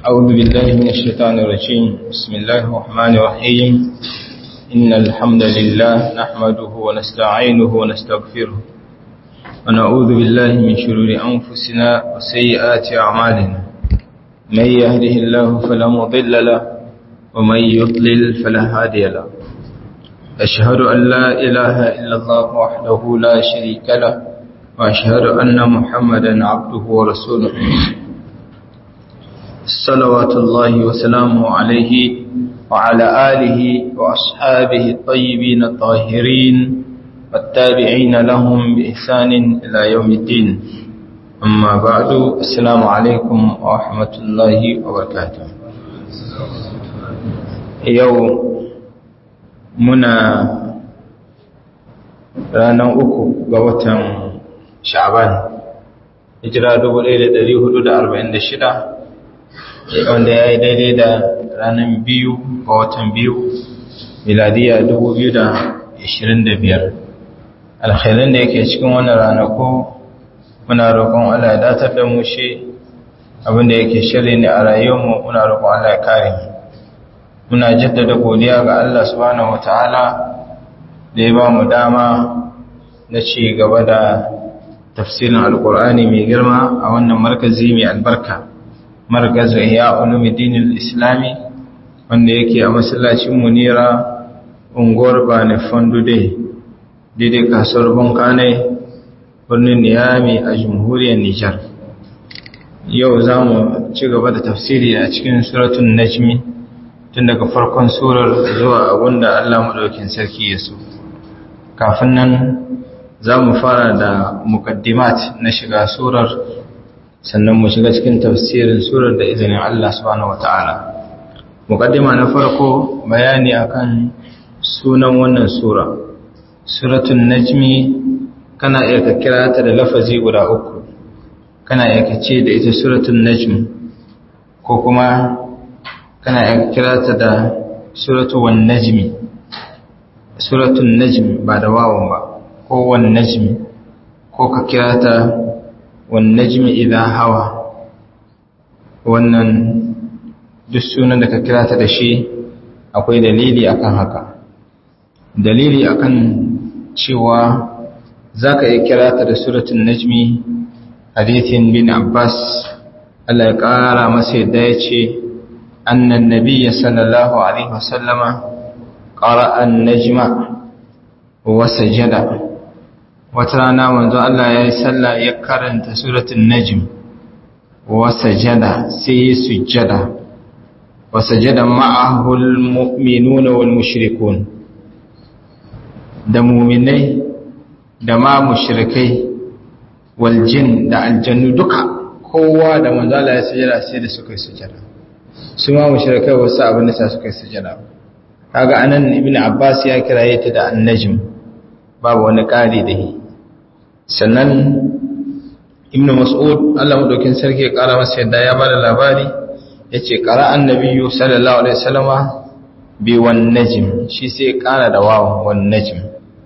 أعوذ بالله من الشيطان الرجيم بسم الله الرحمن الرحيم إن الحمد لله نحمده ونستعينه ونستغفره ونعوذ بالله من شرور أنفسنا وسيئات أعمالنا من يهده الله فلا مضل له ومن يضلل فلا هادي له أشهد أن لا إله إلا الله وحده لا شريك له وأشهد أن محمدا عبده ورسوله صلوات الله وسلامه عليه وعلى آله وأصحابه الطيبين الطاهرين والتابعين لهم بإحسان إلى يوم الدين أما بعد السلام عليكم ورحمة الله وبركاته يوم منا ranar uku ga watan sha'ban hijira 1446 wanda ya yi daidai da ranar biyu ga watan biyu miladiya 2025 alkhairin da yake cikin wannan ranako muna roƙon Allah ya datar da mu shi abinda yake shirri ne a rayuwarmu muna roƙon Allah ya kare mu muna jaddada godiya ga Allah subhanahu wataala da ya ba mu dama na ci gaba da tafsirin alkur'ani mai girma a wannan markazi mai albarka markazu ya ulumuddin islami wanda yake a masallacin munira unguwar bane fondude daidai kasuwar bankane birnin niyami a jamhuriyar nijar yau za mu ci gaba da tafsiri a cikin suratun najmi tun daga farkon surar zuwa abinda allah maɗaukin sarki ya so kafin nan za mu fara da mukaddimat na shiga surar sannan mu shiga cikin tafsirin surar da izinin Allah subhanahu wata'ala mukaddima na farko bayani akan sunan wannan sura suratul najmi kana iya ka kira ta da lafazi guda uku kana iya ka ce da ita suratul najm ko kuma kana iya ka kira ta da suratul wan najmi suratul najm ba da wawan ba ko wan najmi ko ka kira ta wan najmi idha hawa wannan duk sunan da ka kira ta da shi akwai dalili akan haka dalili akan cewa zaka iya kira ta da suratul najmi hadithin bin abbas Allah ya kara masa yadda ya ce annan nabiyya sallallahu alaihi wasallama qara'a an-najma wa sajada wata rana manzo Allah ya yi sallah ya karanta suratul najm wa sajada sai ya sujjada wa sajada ma'ahu almu'minuna wal mushrikun da mu'minai da ma mushrikai wal jin da aljannu duka kowa da manzo Allah ya sujjada sai da suka yi sujjada su ma mushrikai wasu abin da sa suka yi sujjada kaga anan ibnu abbas ya kiraye ta da an-najm babu wani ƙari da yi sannan ibn mas'ud Allah madaukin sarki ya kara masa yadda ya bada labari yace qara annabiyyu sallallahu alaihi wasallama bi wan najm shi sai ya kara da wawan wan najm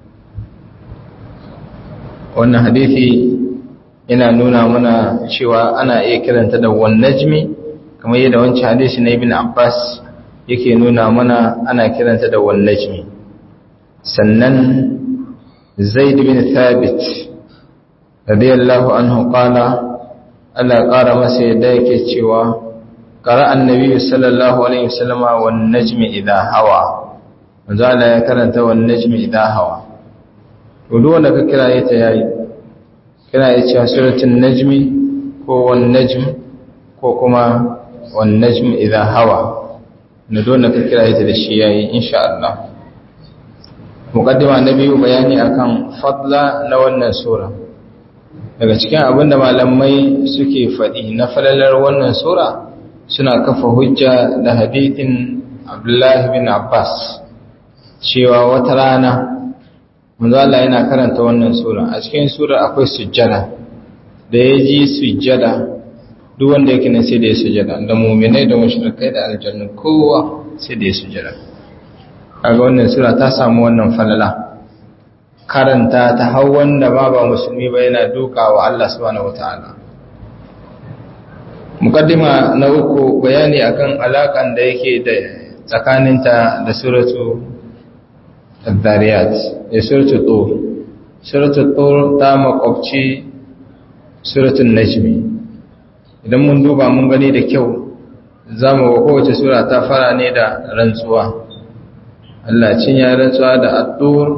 wannan hadisi yana nuna mana cewa ana iya kiranta da wan najmi kamar yadda wancan hadisi na ibn abbas yake nuna mana ana kiranta da wan najmi sannan zaid bin thabit radiyallahu anhu qala Allah ƙara masa yadda yake cewa qara annabi sallallahu alaihi wasallam wan najmi idha hawa manzo Allah ya karanta wan najmi idha hawa to duk wanda ka kira ta yayi kira ya cewa suratul najmi ko wan najm ko kuma wan najmi idha hawa na dole ka kira ta da shi yayi insha Allah muqaddima na biyu bayani akan fadla na wannan sura daga cikin abinda malamai suke faɗi na falalar wannan sura suna kafa hujja da hadithin Abdullah bin Abbas cewa wata rana manzo Allah yana karanta wannan sura a cikin sura akwai sujjada da ya ji sujjada duk wanda yake nan sai da ya sujjada da mu'minai da mushrikai da aljannu kowa sai da ya sujjada kaga wannan sura ta samu wannan falala karanta ta hau wanda ba ba musulmi ba yana duka wa Allah subhanahu wataala mukaddima na uku bayani akan alakan da yake da tsakaninta da suratu al-dariyat da suratu tur suratu tur ta makwabci suratun najmi idan mun duba mun gani da kyau za mu ga kowace sura ta fara ne da rantsuwa Allah cin ya rantsuwa da attur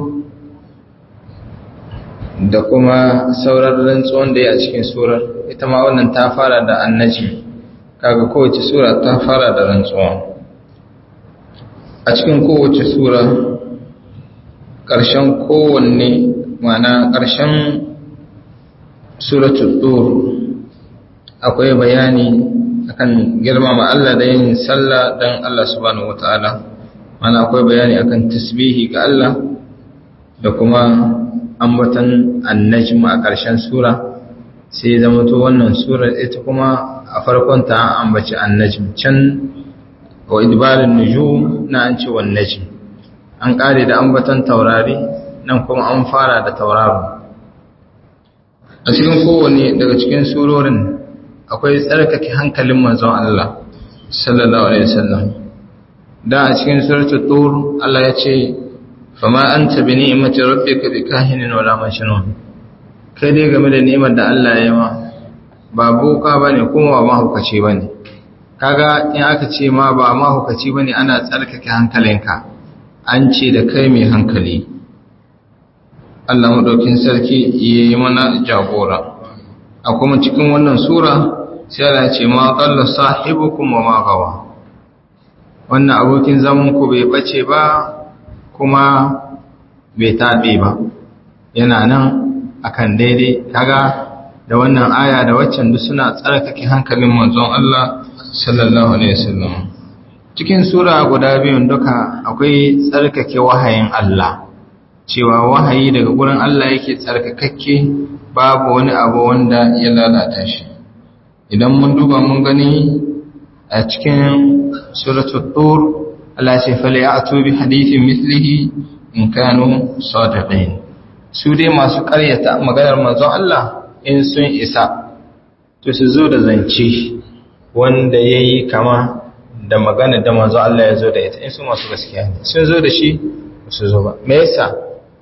da kuma sauran rantsuwan da ya a cikin surar ita ma wannan ta fara da annaji kaga kowace sura ta fara da rantsuwa a cikin kowace sura ƙarshen kowanne mana ƙarshen suratul tur akwai bayani akan girmama Allah da yin sallah dan Allah subhanahu wataala mana akwai bayani akan tasbihi ga Allah da kuma ambatan annajm a ƙarshen sura sai zama to wannan sura ita kuma a farkon ta ambaci annajm can wa idbarin nujum na an ce wan najm an kare da ambatan taurari nan kuma an fara da tauraro a cikin kowane daga cikin surorin akwai tsarkake hankalin manzon Allah sallallahu alaihi wasallam da a cikin suratul tur Allah ya ce fama anta bi ni'mati rabbika bikahinin wala majnun kai dai game da ni'imar da Allah ya yi ma ba boka bane kuma ba mahaukaci bane kaga in aka ce ma ba mahaukaci bane ana tsarkake hankalinka an ce da kai mai hankali Allah madaukin sarki yayi mana jagora a kuma cikin wannan sura sai Allah ya ce ma qalla sahibukum wa ma gawa wannan abokin zaman ku bai bace ba kuma bai tabe ba yana nan akan daidai kaga da wannan aya da waccan duk suna tsarkake hankalin manzon Allah sallallahu alaihi wasallam cikin sura guda biyun duka akwai tsarkake wahayin Allah cewa wahayi daga gurin Allah yake tsarkakakke babu wani abu wanda ya lalata shi idan mun duba mun gani a cikin suratul tur Allah ce fala ya'tu bi hadithin mithlihi in kanu sadiqin su dai masu ƙaryata maganar manzon Allah in sun isa to su zo da zance wanda yayi kama da magana da manzon Allah ya zo da ita in su masu gaskiya ne sun zo da shi su zo ba me yasa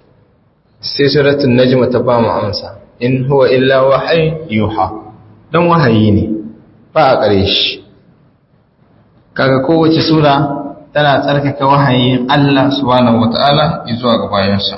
sai suratul najm ta ba mu amsa in huwa illa wahyi yuha dan wahayi ne ba a kare shi kaga kowace sura tana tsarkake wahayin Allah subhanahu wataala zuwa ga bayansa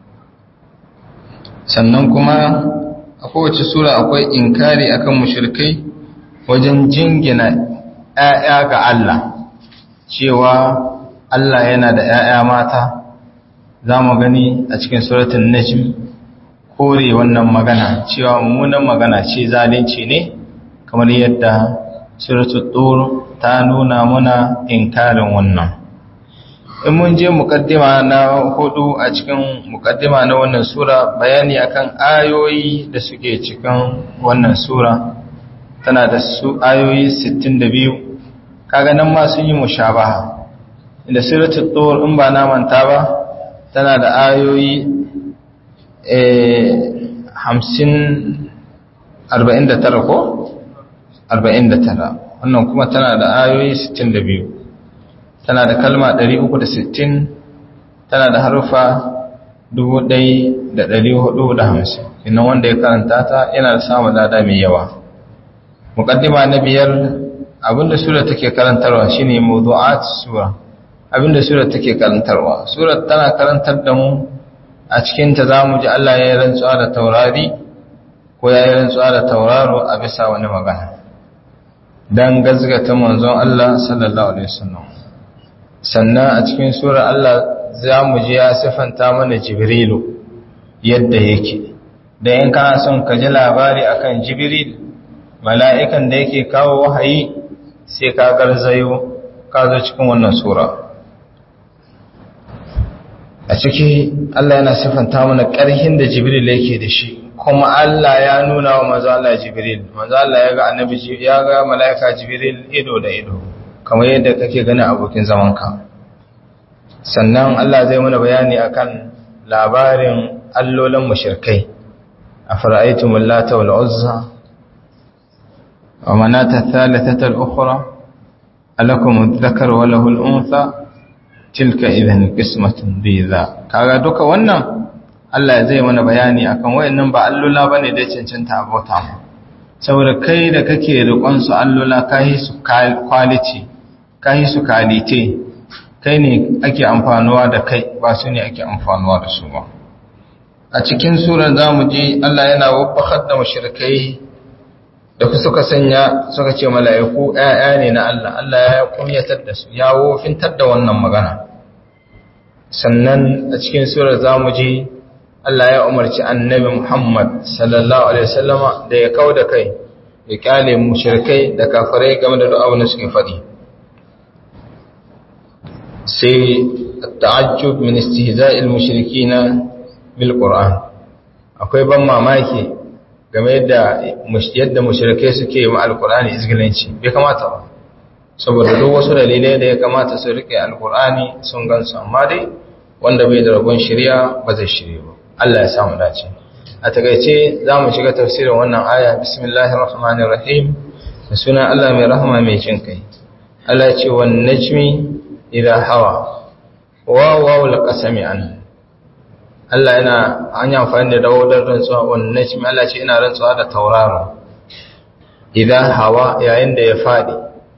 sannan kuma a kowace sura akwai inkari akan mushrikai wajen jingina ƴaƴa ga Allah cewa Allah yana da ƴaƴa mata za mu gani a cikin suratun najm kore wannan magana cewa mummunan magana ce zalunci ne kamar yadda suratul tur ta nuna muna inkarin wannan in mun je mukaddima na hudu a cikin mukaddima na wannan sura bayani akan ayoyi da suke cikin wannan sura tana da su ayoyi 62 kaga nan ma sun yi mushabaha inda suratul tur in ba na manta ba tana da ayoyi hamsin arba'in da tara ko? arba'in da tara wannan kuma tana da ayoyi sittin da biyu tana da kalma ɗari uku da sittin tana da harufa dubu ɗai da ɗari hudu da hamsin inna wanda ya karanta ta yana da samun lada mai yawa muƙaddima na biyar abinda sura take karantarwa shine mawdu'at sura abinda surar take karantarwa surar tana karantar da mu a cikinta za mu ji Allah ya yi rantsuwa da taurari ko ya yi rantsuwa da tauraro a bisa wani magana don gazgata manzon Allah sallallahu alaihi wasallam sannan a cikin surar Allah za mu ji ya siffanta mana jibrilu yadda yake da in kana son ka ji labari akan jibril mala'ikan da yake kawo wahayi sai ka garzayo ka zo cikin wannan sura a ciki Allah yana siffanta mana ƙarhin da Jibril yake da shi kuma Allah ya nuna wa manzo Allah Jibril manzo Allah ya ga annabi ya ga malaika Jibril ido da ido kamar yadda kake gani abokin zamanka sannan Allah zai mana bayani akan labarin allolin mushrikai afara'aytumul lata wal uzza wa manata thalithata al-ukhra alakum adh-dhakar wa lahu al-untha tilka idan qismatun dhiza kaga duka wannan Allah zai mana bayani akan wayannan ba allula bane da cancanta abota mu saboda kai da kake riƙon su allula kai su quality kai su kalite kai ne ake amfanuwa da kai ba su ne ake amfanuwa da su ba a cikin surar zamu ji Allah yana wabbakar da mushrikai da suka sanya suka ce mala'iku ƴaƴa ne na Allah Allah ya kunyatar da su ya wofintar da wannan magana sannan a cikin surar zamu ji Allah ya umarci annabi Muhammad sallallahu alaihi wasallama da ya kauda kai ya kyale mushrikai da kafirai game da duk abin da suke faɗi sai ta'ajjub min istihza'il mushrikina bil Qur'an akwai ban mamaki game da yadda mushrikai suke yi ma alqur'ani izgilanci bai kamata ba saboda duk wasu dalilai da ya kamata su rike alqur'ani sun gansu amma dai wanda bai da rabon shari'a ba zai shirye ba Allah ya samu dace a takeice zamu shiga tafsirin wannan aya bismillahir rahmanir rahim da sunan Allah mai rahama mai jin kai Allah ya ce wan najmi idha hawa wa wawul qasami an Allah yana an yi amfani da dawodar rantsuwa wan najmi Allah ce ina rantsuwa da tauraro idha hawa yayin da ya fadi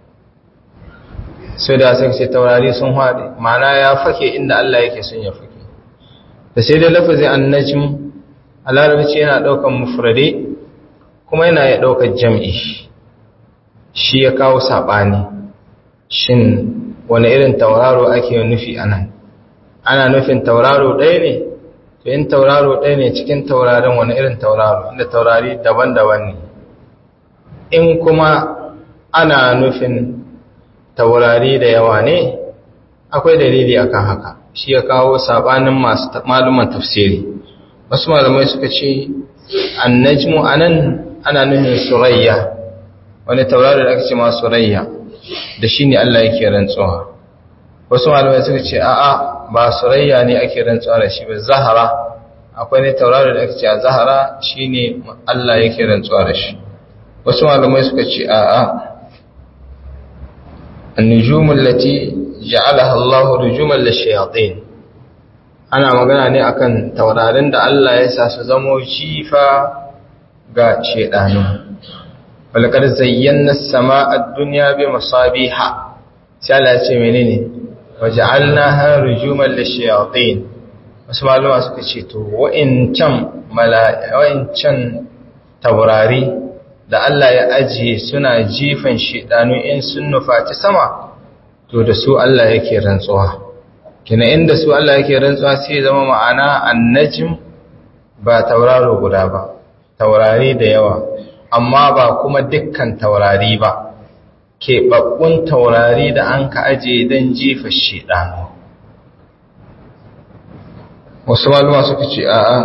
sai da sai ce taurari sun fadi ma'ana ya fake inda Allah yake son ya fake da sai dai lafazin annajm a larabci yana daukan mufrade kuma yana ya daukar jam'i shi ya kawo sabani shin wani irin tauraro ake nufi anan ana nufin tauraro ɗaya ne to in tauraro ɗaya ne cikin taurarin wani irin tauraro inda taurari daban-daban ne in kuma ana nufin taurari da yawa ne akwai dalili akan haka shi ya kawo sabanin masu maluman tafsiri wasu malamai suka ce annajmu anan ana nufin surayya wani taurari da aka ce ma surayya da shi ne Allah yake rantsuwa wasu malamai suka ce a'a ba surayya ne ake rantsuwa da shi ba zahara akwai ne taurari da aka ce a zahara shi ne Allah yake rantsuwa da shi wasu malamai suka ce a'a النجوم التي جعلها الله رجوما للشياطين ana magana ne akan taurarin da Allah ya sa su zamo shifa ga shedanu walqad zayyana as-samaa ad-dunya bi masabiha sai Allah ya ce menene waja'alnaha rujuman lish-shayatin wasu malama suka ce to wa'incan mala'a wa'incan taurari da Allah ya ajiye suna jifan shedanu in sun nufaci sama to da su Allah yake rantsuwa kina inda su Allah yake rantsuwa sai zama ma'ana annajm ba tauraro guda ba taurari da yawa amma ba kuma dukkan taurari ba keɓaɓɓun taurari da an ka aje don jifa shedanu wasu maluma suka ce a'a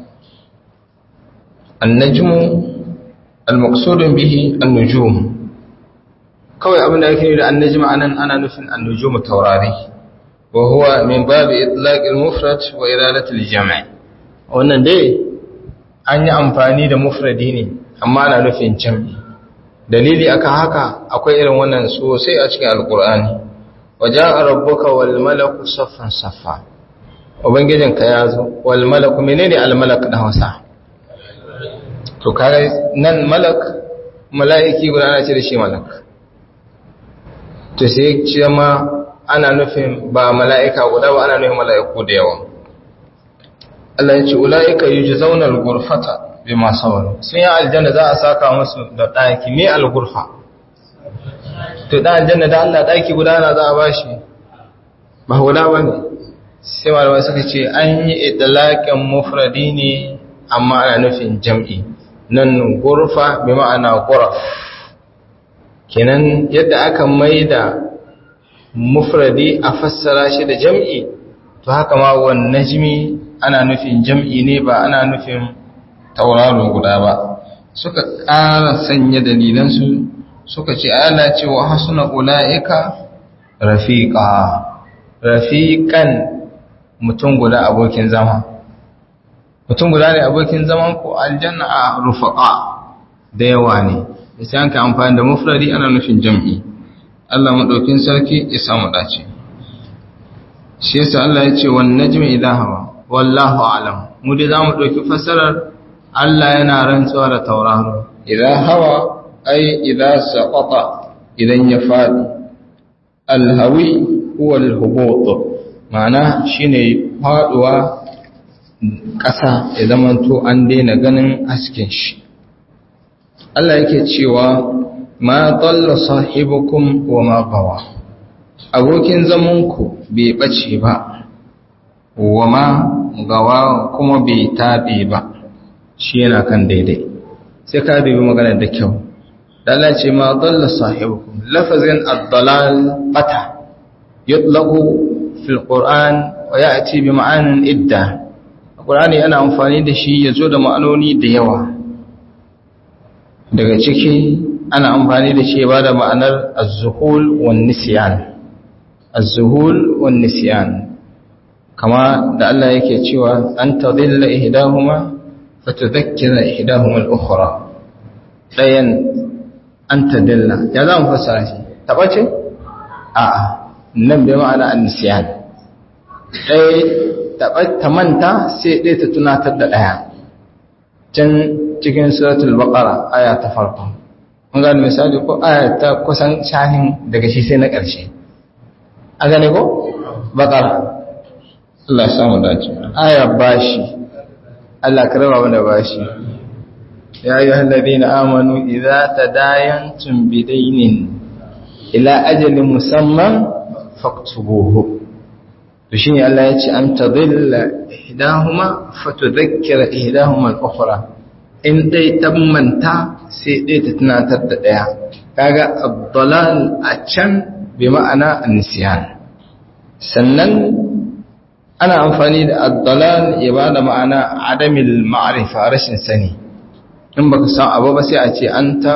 annajmu al-maqsudun bihi an-nujum kawai abin da yake da annajma anan ana nufin an-nujum taurari wa huwa min babi itlaq al-mufrad wa iradat al-jam' wannan dai an yi amfani da mufradi ne amma ana nufin jam'i dalili aka haka akwai irin wannan sosai a cikin alqur'ani waja'a rabbuka wal malaku saffan saffa ubangijinka ya zo wal malaku menene al malak da Hausa to kare nan malak mala'iki guda ana ce da shi malak to sai ce ma ana nufin ba mala'ika guda ba ana nufin mala'iku da yawa Allah ya ce ula'ika yujzauna al-ghurfata bima sabaru sun yi aljanna za a saka musu da daki me al-ghurfa to da aljanna da Allah daki guda na za a bashi ba guda bane sai malamai suka ce an yi idlaqin mufradi ne amma ana nufin jam'i nan gurfa bi ma'ana guraf kenan yadda aka maida mufradi a fassara shi da jam'i to haka ma wan najmi ana nufin jam'i ne ba ana nufin tauraro guda ba suka ƙara sanya dalilansu suka ce ana cewa hasuna ula'ika rafiqa rafiqan mutum guda abokin zama mutum guda ne abokin zaman ku aljanna a rufaqa da yawa ne sai an ka amfani da mufradi ana nufin jam'i Allah madaukin sarki ya samu dace shi yasa Allah ya ce wan najmi idha hawa wallahu a'lam mu dai zamu dauki fasarar Allah yana rantsuwa da tauraro idha hawa ai idha saqata idan ya fadi alhawi huwa alhubut ma'ana shine faduwa ƙasa ya zamanto an daina ganin hasken shi Allah yake cewa ma dalla sahibukum wa ma gawa abokin zamanku bai bace ba wa ma gawa kuma bai tabe ba shi yana kan daidai sai ka dubi magana da kyau Allah ce ma dalla sahibukum lafazin ad-dalal bata yutlaqu fil qur'an wa ya'ti bi ma'anin idda Qur'ani ana amfani da shi ya zo da ma'anoni da yawa daga ciki ana amfani da shi ba da ma'anar az-zuhul wan nisyan az-zuhul wan nisyan kama da Allah yake cewa an tadilla ihdahuma fatudhakkira ihdahuma al-ukhra dayan an tadilla ya za mu fassara shi tabace a'a nan bai ma'ana an-nisyan dai ta manta sai ɗaya ta tunatar da ɗaya can cikin suratul baqara aya ta farko mun gane misali ko aya ta kusan shahin daga shi sai na ƙarshe a gane ko baqara Allah ya samu dace aya bashi Allah ka raba mana bashi ya ayyuhal ladina amanu idza tadayantum bidaynin ila ajalin musamman faktubuhu to shine Allah ya ce an tadilla ihdahuma fatudhakkira ihdahuma al-ukhra in dai tammanta sai dai ta tunatar da daya kaga ad-dalal a can bi ma'ana an-nisyan sannan ana amfani da ad-dalal ya bada ma'ana adamil ma'rifa rashin sani in baka san abu ba sai a ce anta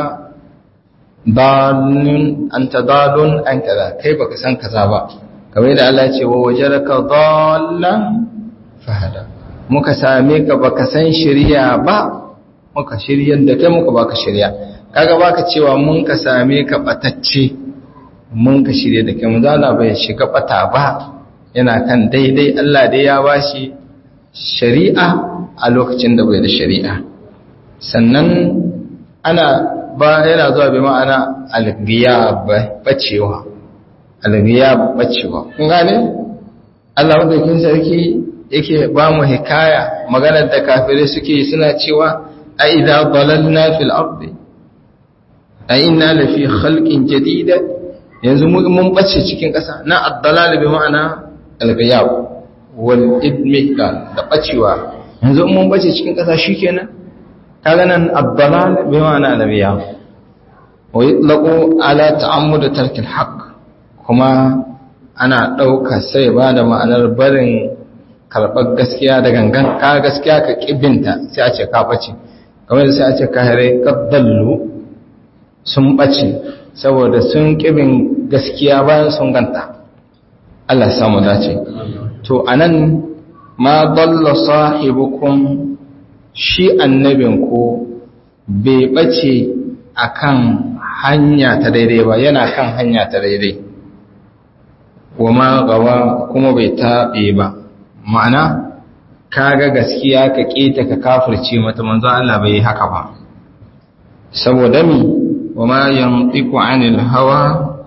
dalun anta dalun an kaza kai baka san kaza ba kamar da Allah ce wa wajaraka dallan fahada muka same ka baka san shari'a ba muka shiryar da kai muka baka shari'a kaga baka cewa mun ka same ka batacce mun ka shirye da kai muzala bai shiga bata ba yana kan daidai Allah dai ya bashi shari'a a lokacin da bai da shari'a sannan ana ba yana zuwa bi ma'ana al-ghiyab bacewa al-ghiyab bacewa kun gane Allah madaukin sarki yake ba mu hikaya maganar da kafirai suke suna cewa a idza dalalna fil ardi a inna la fi khalqin jadida yanzu mun bace cikin ƙasa na ad-dalal bi ma'ana al-ghiyab wal idmi da bacewa yanzu mun bace cikin ƙasa shikenan kaga nan ad-dalal bi ma'ana al-ghiyab wa yutlaqu ala ta'ammud tark al-haqq kuma ana ɗauka sai ba da ma'anar barin karɓar gaskiya da gangan ka gaskiya ka ƙibinta sai a ce ka ɓace kamar da sai a ce ka hare ƙaddallu sun ɓace saboda sun ƙibin gaskiya bayan sun ganta Allah samu dace to anan ma dalla sahibukum shi annabinku bai ɓace akan hanya ta daidai ba yana kan hanya ta daidai wa ma gawa kuma bai taɓe ba ma'ana kaga gaskiya ka ƙeta ka kafirce mata manzo Allah bai haka ba saboda mi wa ma yantiqu anil hawa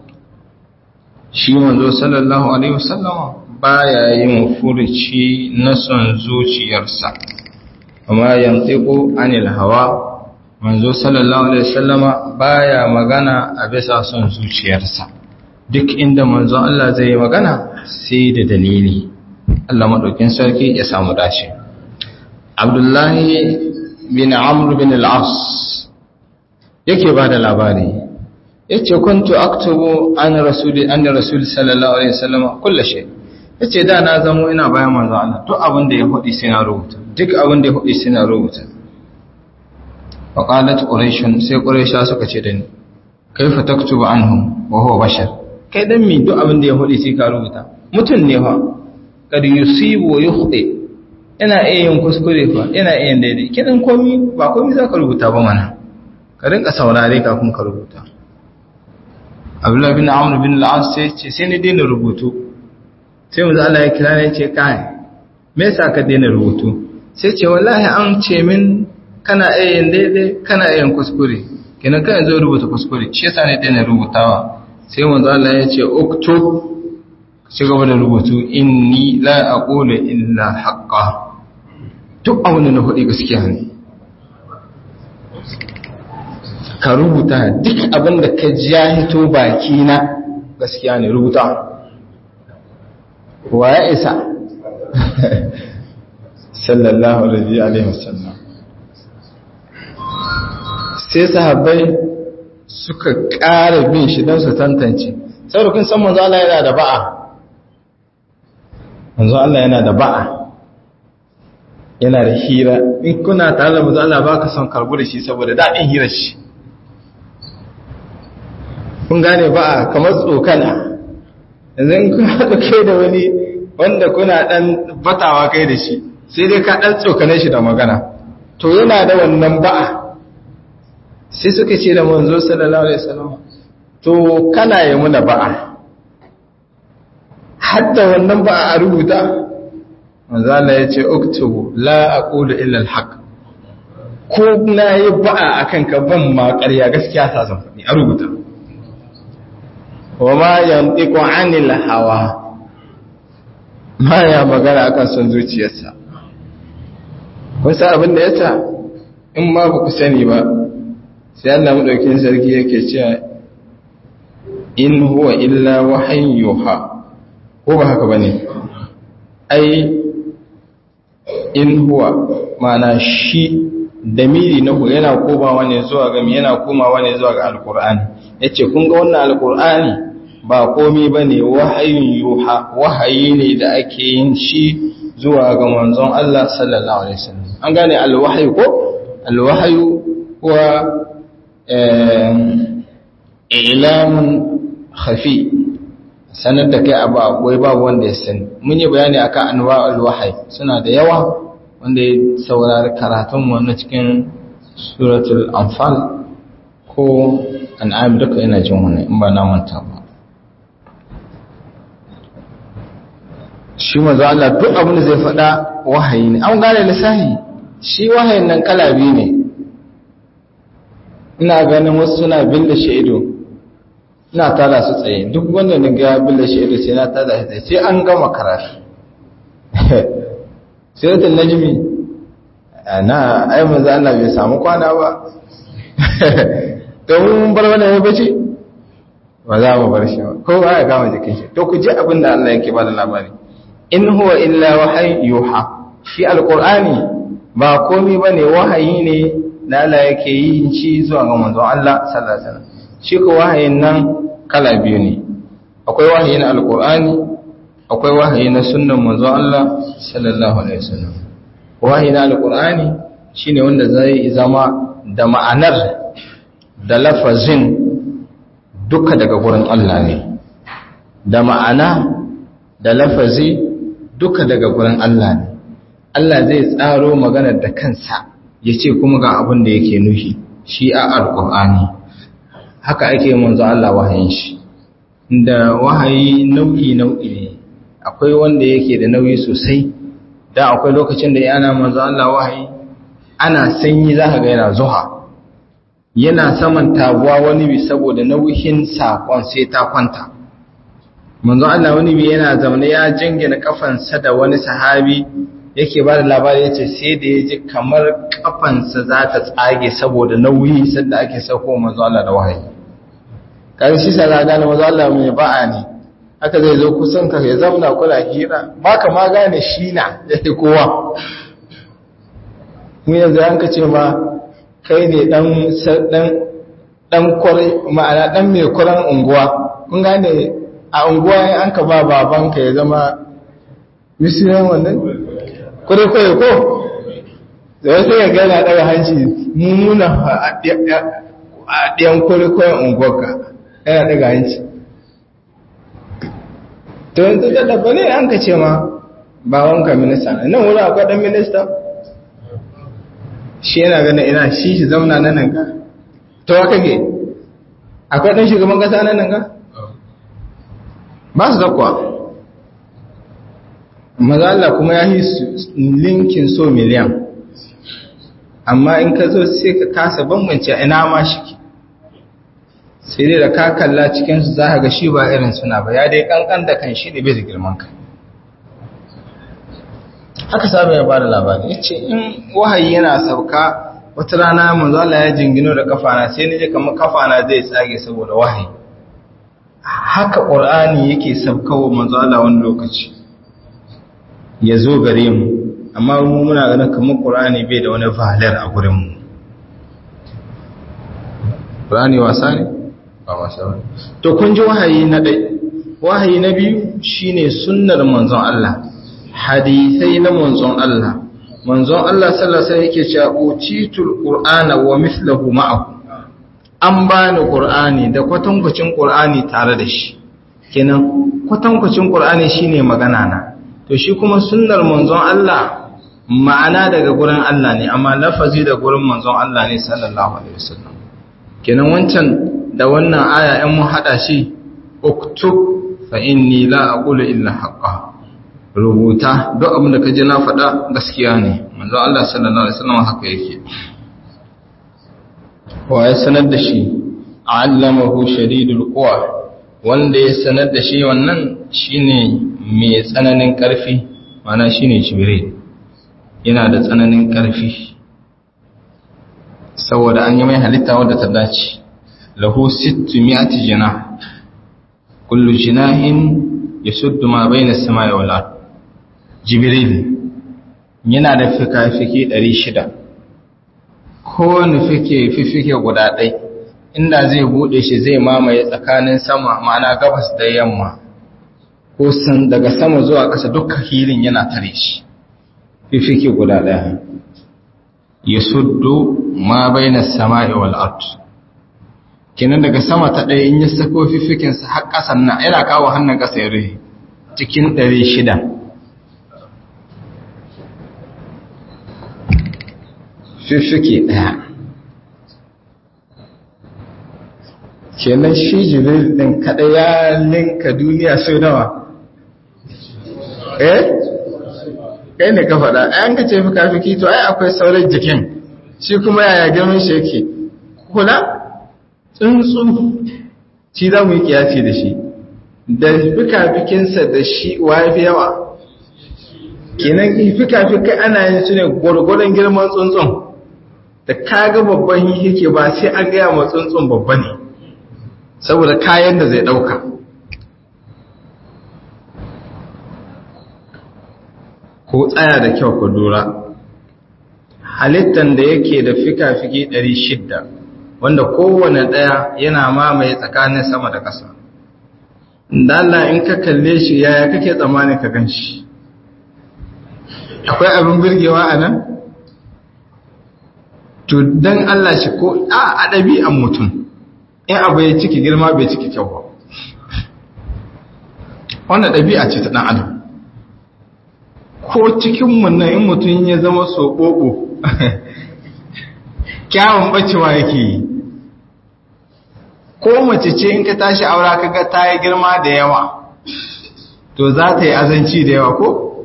shi manzo sallallahu alaihi wasallama baya yin furuci na son zuciyarsa wa ma yantiqu anil hawa manzo sallallahu alaihi wasallama baya magana a bisa son zuciyarsa duk inda manzo Allah zai yi magana sai da dalili Allah maɗaukin sarki ya samu dace Abdullahi bin Amr bin al-As yake ba da labari yace kuntu aktubu an rasuli an rasul sallallahu alaihi wasallam kullu shay yace da na zamo ina bayan manzo Allah duk abin da ya hudi sai na rubuta duk abin da ya hudi sai na rubuta fa qalat quraish sai quraisha suka ce da ni kaifa taktubu anhum wa huwa bashar kai dan mi duk abin da ya hudi sai ka rubuta mutun ne fa kad yusibu wa yukhti yana iya yin kuskure fa yana iya yin daidai kidan komi ba komi zaka rubuta ba mana ka rinka saurare kafin ka rubuta abdullahi bin amr bin al-as sai ce sai ni daina rubutu sai manzo Allah ya kira ne ce kai me yasa ka daina rubutu sai ce wallahi an ce min kana ayyan daidai kana ayyan kuskure kenan kan zo rubuta kuskure shi yasa ne daina rubutawa sai manzo Allah ya ce uktub ci gaba da rubutu inni la aqulu illa haqqan duk abin da na faɗi gaskiya ne ka rubuta duk abin da ka ji ya hito baki na gaskiya ne rubuta wa ya isa sallallahu alaihi wasallam sai sahabbai suka ƙara bin shi don su tantance saboda kun san manzo Allah yana da ba'a manzo Allah yana da ba'a yana da hira in kuna tare da manzo Allah baka son karbu da shi saboda daɗin hirar shi kun gane ba'a kamar tsokana yanzu in kun haɗa kai da wani wanda kuna ɗan batawa kai da shi sai dai ka ɗan tsokane shi da magana to yana da wannan ba'a sai suka ce da manzo sallallahu alaihi wasallam to kana yi muna ba'a hatta wannan ba'a a rubuta manzo Allah ya ce uktubu la aqulu illa alhaq ko na yi ba'a akan ka ban ma ƙarya gaskiya ta san faɗi a rubuta wa ma yantiqu anil hawa ma ya magana akan son zuciyarsa kun san abin da yasa in ma ba ku sani ba sai Allah madaukin sarki yake cewa in huwa illa wahyin yuha ko ba haka bane ai in huwa mana shi damiri na yana komawa ne zuwa ga yana komawa ne zuwa ga alqur'ani yace kun ga wannan alqur'ani ba komai bane wahayin yuha wahayi ne da ake yin shi zuwa ga manzon Allah sallallahu alaihi wasallam an gane alwahyu ko alwahyu huwa ilamun khafi sanar da kai abu akwai babu wanda ya sani mun yi bayani akan anwa'ul wahyi suna da yawa wanda ya saurari karatun mu na cikin suratul anfal ko an'am duka yana jin wannan in ba na manta ba shi manzo Allah duk abin da zai faɗa wahayi ne an gane lissahi shi wahayin nan kala biyu ne ina ganin wasu suna billa shaido ina tada su tsaye duk wanda na ga billa shaido sai na tada shi tsaye sai an gama karatu suratul najmi na ai manzo Allah bai samu kwana ba to mun bar wannan ya bace ba za mu bar shi ba ko ba ya gama jikin shi to ku ji abin da Allah yake bada labari in huwa illa wahayi yuha shi alqur'ani ba komai bane wahayi ne da Allah yake yi shi zuwa ga manzon Allah sallallahu alaihi wasallam shi ko wahayin nan kala biyu ne akwai wahayi na alqur'ani akwai wahayi na sunnan manzon Allah sallallahu alaihi wasallam wahayi na alqur'ani shine wanda zai zama da ma'anar da lafazin duka daga gurin Allah ne da ma'ana da lafazi duka daga gurin Allah ne Allah zai tsaro maganar da kansa ya ce kuma ga abin da yake nufi shi a alƙur'ani haka ake manzo Allah wahayin shi da wahayi nau'i nau'i ne akwai wanda yake da nauyi sosai da akwai lokacin da yana manzo Allah wahayi ana sanyi zaka ga yana zuha yana saman tabuwa wani bi saboda nauyin sakon sai ta kwanta manzo Allah wani bi yana zaune ya jingina kafansa da wani sahabi yake ba da labari yace sai da yaji kamar kafansa za ta tsage saboda nauyi sanda ake sauko manzo Allah da wahayi kai shi sai ga gane manzo Allah mai ba'a ne haka zai zo kusan ka ya zauna kula hira baka ma gane shi na yake kowa mu yanzu an ka ce ma kai ne dan dan dan kwarai ma'ana dan mai kuran unguwa kun gane a unguwa an ka ba babanka ya zama misiyan wannan kwarai-kwarai ko da wasu ya gana daga hanci mummuna a ɗiyan kwarai-kwarai unguwarka yana daga hanci to yanzu da dafa ne an ka ce ma babanka minista nan wuri akwai ɗan minista shi yana ganin ina shi shi zauna na nan ka to wa kake akwai ɗan shugaban ƙasa nan nan ga ba su zakwa maza Allah kuma ya yi linkin so miliyan amma in ka zo sai ka kasa bambance ina ma shi sai dai da ka kalla cikinsu za ka ga shi ba irin suna ba ya dai kankan da kan shi ne bai da girman kai haka sabu ya bada labari ya ce in wahayi yana sauka wata rana manzala ya jingino da kafana sai ni je kamar kafana zai tsage saboda wahayi haka ƙur'ani yake saukawa manzala wani lokaci ya zo gare mu amma mu muna ganin kamar ƙur'ani bai da wani valar a gurinmu ƙur'ani wasa ne? ba wasa ba to kun ji wahayi na ɗai wahayi na biyu shine sunnar manzon Allah hadisai na manzon Allah manzon Allah sallallahu alaihi yake cewa utitul qur'ana wa mithluhu ma'ahu an bani qur'ani da kwatankwacin qur'ani tare da shi kenan kwatankwacin qur'ani shine magana na to shi kuma sunnar manzon Allah ma'ana daga gurin Allah ne amma lafazi da gurin manzon Allah ne sallallahu alaihi wasallam kenan wancan da wannan aya in mun hada shi uktub fa inni la aqulu illa haqqan rubuta duk abin da kaje na faɗa gaskiya ne manzo Allah sallallahu alaihi wasallam haka yake wa ya sanar da shi allamahu shadidul quwa wanda ya sanar da shi wannan shine mai tsananin ƙarfi mana shine jibril yana da tsananin ƙarfi saboda an yi mai halitta wadda ta dace lahu sittu mi'ati jinah kullu jinahin yasuddu ma bayna as-samai wal ard jibril yana da fika-fiki 600 kowane fike fifike guda ɗai inda zai buɗe shi zai mamaye tsakanin sama ma'ana gabas da yamma ko san daga sama zuwa ƙasa dukkan hilin yana tare shi fifike guda ɗaya ya suddu ma baina sama'i wal ard kenan daga sama ta ɗaya in ya sako fifikinsa har ƙasan nan yana kawo hannun ƙasa ya rufe cikin ɗari shida fifike ɗaya kenan shi jibril ɗin kaɗa ya linka duniya sau nawa eh kai ne ka faɗa ayan ka ce fika-fiki to ai akwai sauran jikin shi kuma yaya girman shi yake kula tsuntsu shi za mu yi kiyasi da shi da fika-fikinsa da shi wafi yawa kenan fika-fikai ana yin su ne gwargwadon girman tsuntsun da kaga babban yake ba sai an gaya ma tsuntsun babba ne saboda kayan da zai ɗauka ko tsaya da kyau ku lura halittan da yake da fika-fiki 600 wanda kowane ɗaya yana mamaye tsakanin sama da ƙasa da Allah in ka kalle shi yaya kake tsammanin ka gan shi akwai abin birgewa a nan? to don Allah shi ko a ɗabi'an mutum in abu ya ciki girma bai ciki kyau ba wannan ɗabi'a ce ta ɗan adam ko cikinmu nan in mutum ya zama soɓoɓo kyawun ɓacewa yake yi ko mace ce in ka tashi aura kaga ta yi girma da yawa to za ta yi azanci da yawa ko?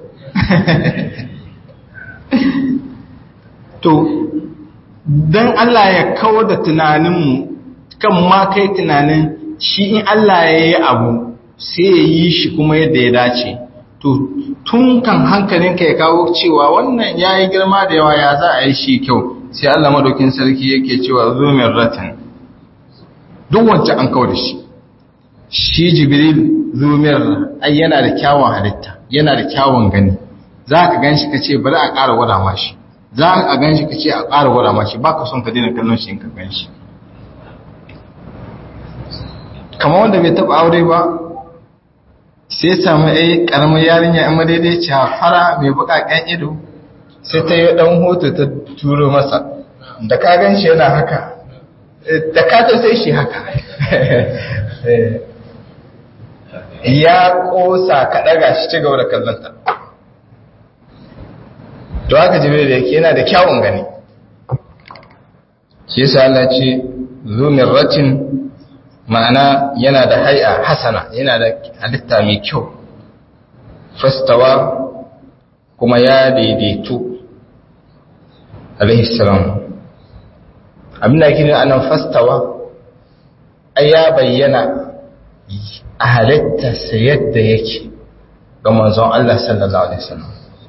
to don Allah ya kawo da tunaninmu kan ma kai tunanin shi in Allah ya yi abu sai ya yi shi kuma yadda ya dace to tun kan hankalinka ya kawo cewa wannan ya yi girma da yawa ya za a yi shi kyau sai Allah madaukin sarki yake cewa zumin ratin duk wancan an kawo da shi shi jibril zumin ai yana da kyawun halitta yana da kyawun gani za ka gan shi ka ce bari a ƙara wada mashi za a gan shi ka ce a ƙara wada mashi ba ka son ka daina kallon shi in ka gan shi kama wanda bai taɓa aure ba sai samu ai ƙaramin yarinya yan madaidaici fara mai buƙaƙen ido sai ta yi ɗan hoto ta turo masa da ka gan shi yana haka da ka ta sai shi haka ya ƙosa ka ɗaga shi ci gaba da kallonta to haka jibril da yake yana da kyawun gani shi yasa Allah ce zumirratin ma'ana yana da hai'a hasana yana da halitta mai kyau fastawa kuma ya daidaitu alaihi salam abin da ake anan fastawa ai ya bayyana a halittarsa yadda yake ga manzon Allah sallallahu alaihi wasallam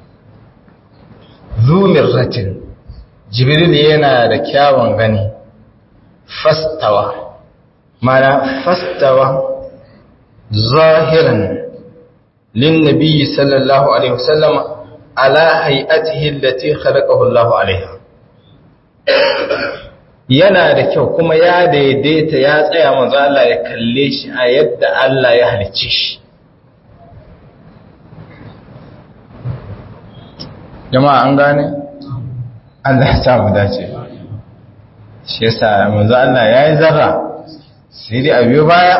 zumirratin jibril yana da kyawun gani fastawa mana fastawa zahiran lin nabiyyi sallallahu alaihi wasallam ala hay'atihi allati khalaqahu Allah alaiha yana da kyau kuma ya daidaita ya tsaya manzo Allah ya kalle shi a yadda Allah ya halicce shi jama'a an gane Allah ya samu dace shi yasa manzo Allah yayi zarra sai dai a biyo baya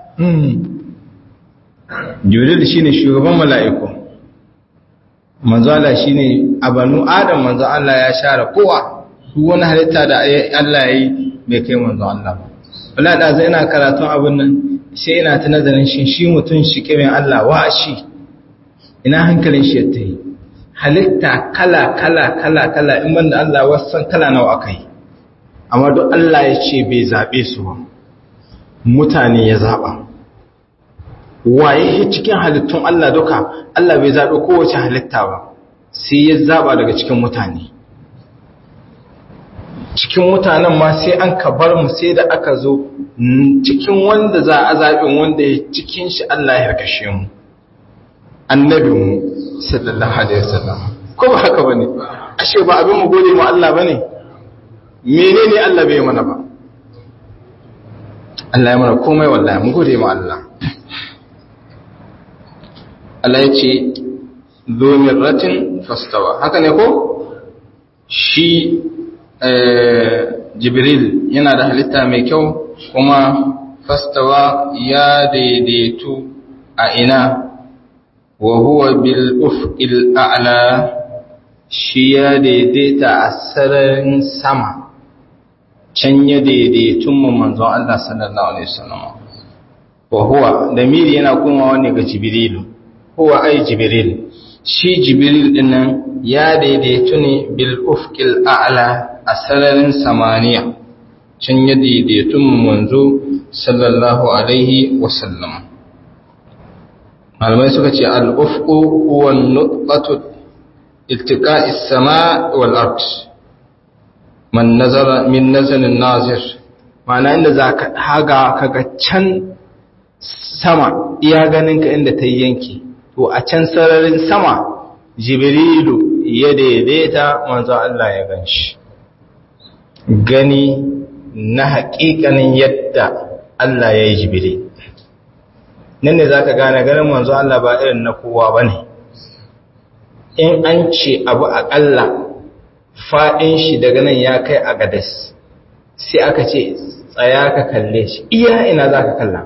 Jibril shine shugaban mala'iku manzo Allah shine abanu Adam manzo Allah ya share kowa duk wani halitta da Allah yayi bai kai manzo Allah ba wallahi da zai ina karatun abun nan sai ina ta nazarin shi shi mutun shi kiran Allah wa shi ina hankalin shi ya tayi halitta kala kala kala kala in banda Allah wasan kala nawa akai amma duk Allah ya ce bai zabe su ba mutane ya zaba waye cikin halittun Allah duka Allah bai zabe kowace halitta ba sai ya zaba daga cikin mutane cikin mutanen ma sai an ka bar mu sai da aka zo cikin wanda za a zaɓin wanda ya cikin shi Allah ya harkashe mu annabinmu sallallahu alaihi wasallam ko ba haka bane ashe ba abin mu gode mu Allah bane menene Allah bai mana ba Allah ya mana komai wallahi mu gode mu Allah Allah ya ce zo mirratin fastawa haka ne ko shi Jibril yana da halitta mai kyau kuma fastawa ya daidaitu a ina wa huwa bil ufqil a'la shi ya daidaita a sararin sama can ya daidaitun mu manzon Allah sallallahu alaihi wasallam wa huwa damiri yana komawa ne ga jibrilu huwa ai jibril shi jibril dinnan ya daidaitu ne bil ufqil a'la a sararin samaniya can ya daidaitun mu manzo sallallahu alaihi wasallam malamai suka ce al'ufku huwa nutfatu iltiqa'i sama wal ard man nazara min nazarin nazir ma'ana inda zaka haga kaga can sama iya ganin ka inda ta yanke to a can sararin sama jibrilu ya daidaita manzo Allah ya ganshi gani na haƙiƙanin yadda Allah ya yi jibril nan ne za ka gane ganin manzo Allah ba irin na kowa ba ne in an ce abu aƙalla faɗin shi daga nan ya kai a gadas sai aka ce tsaya ka kalle shi iya ina za ka kalla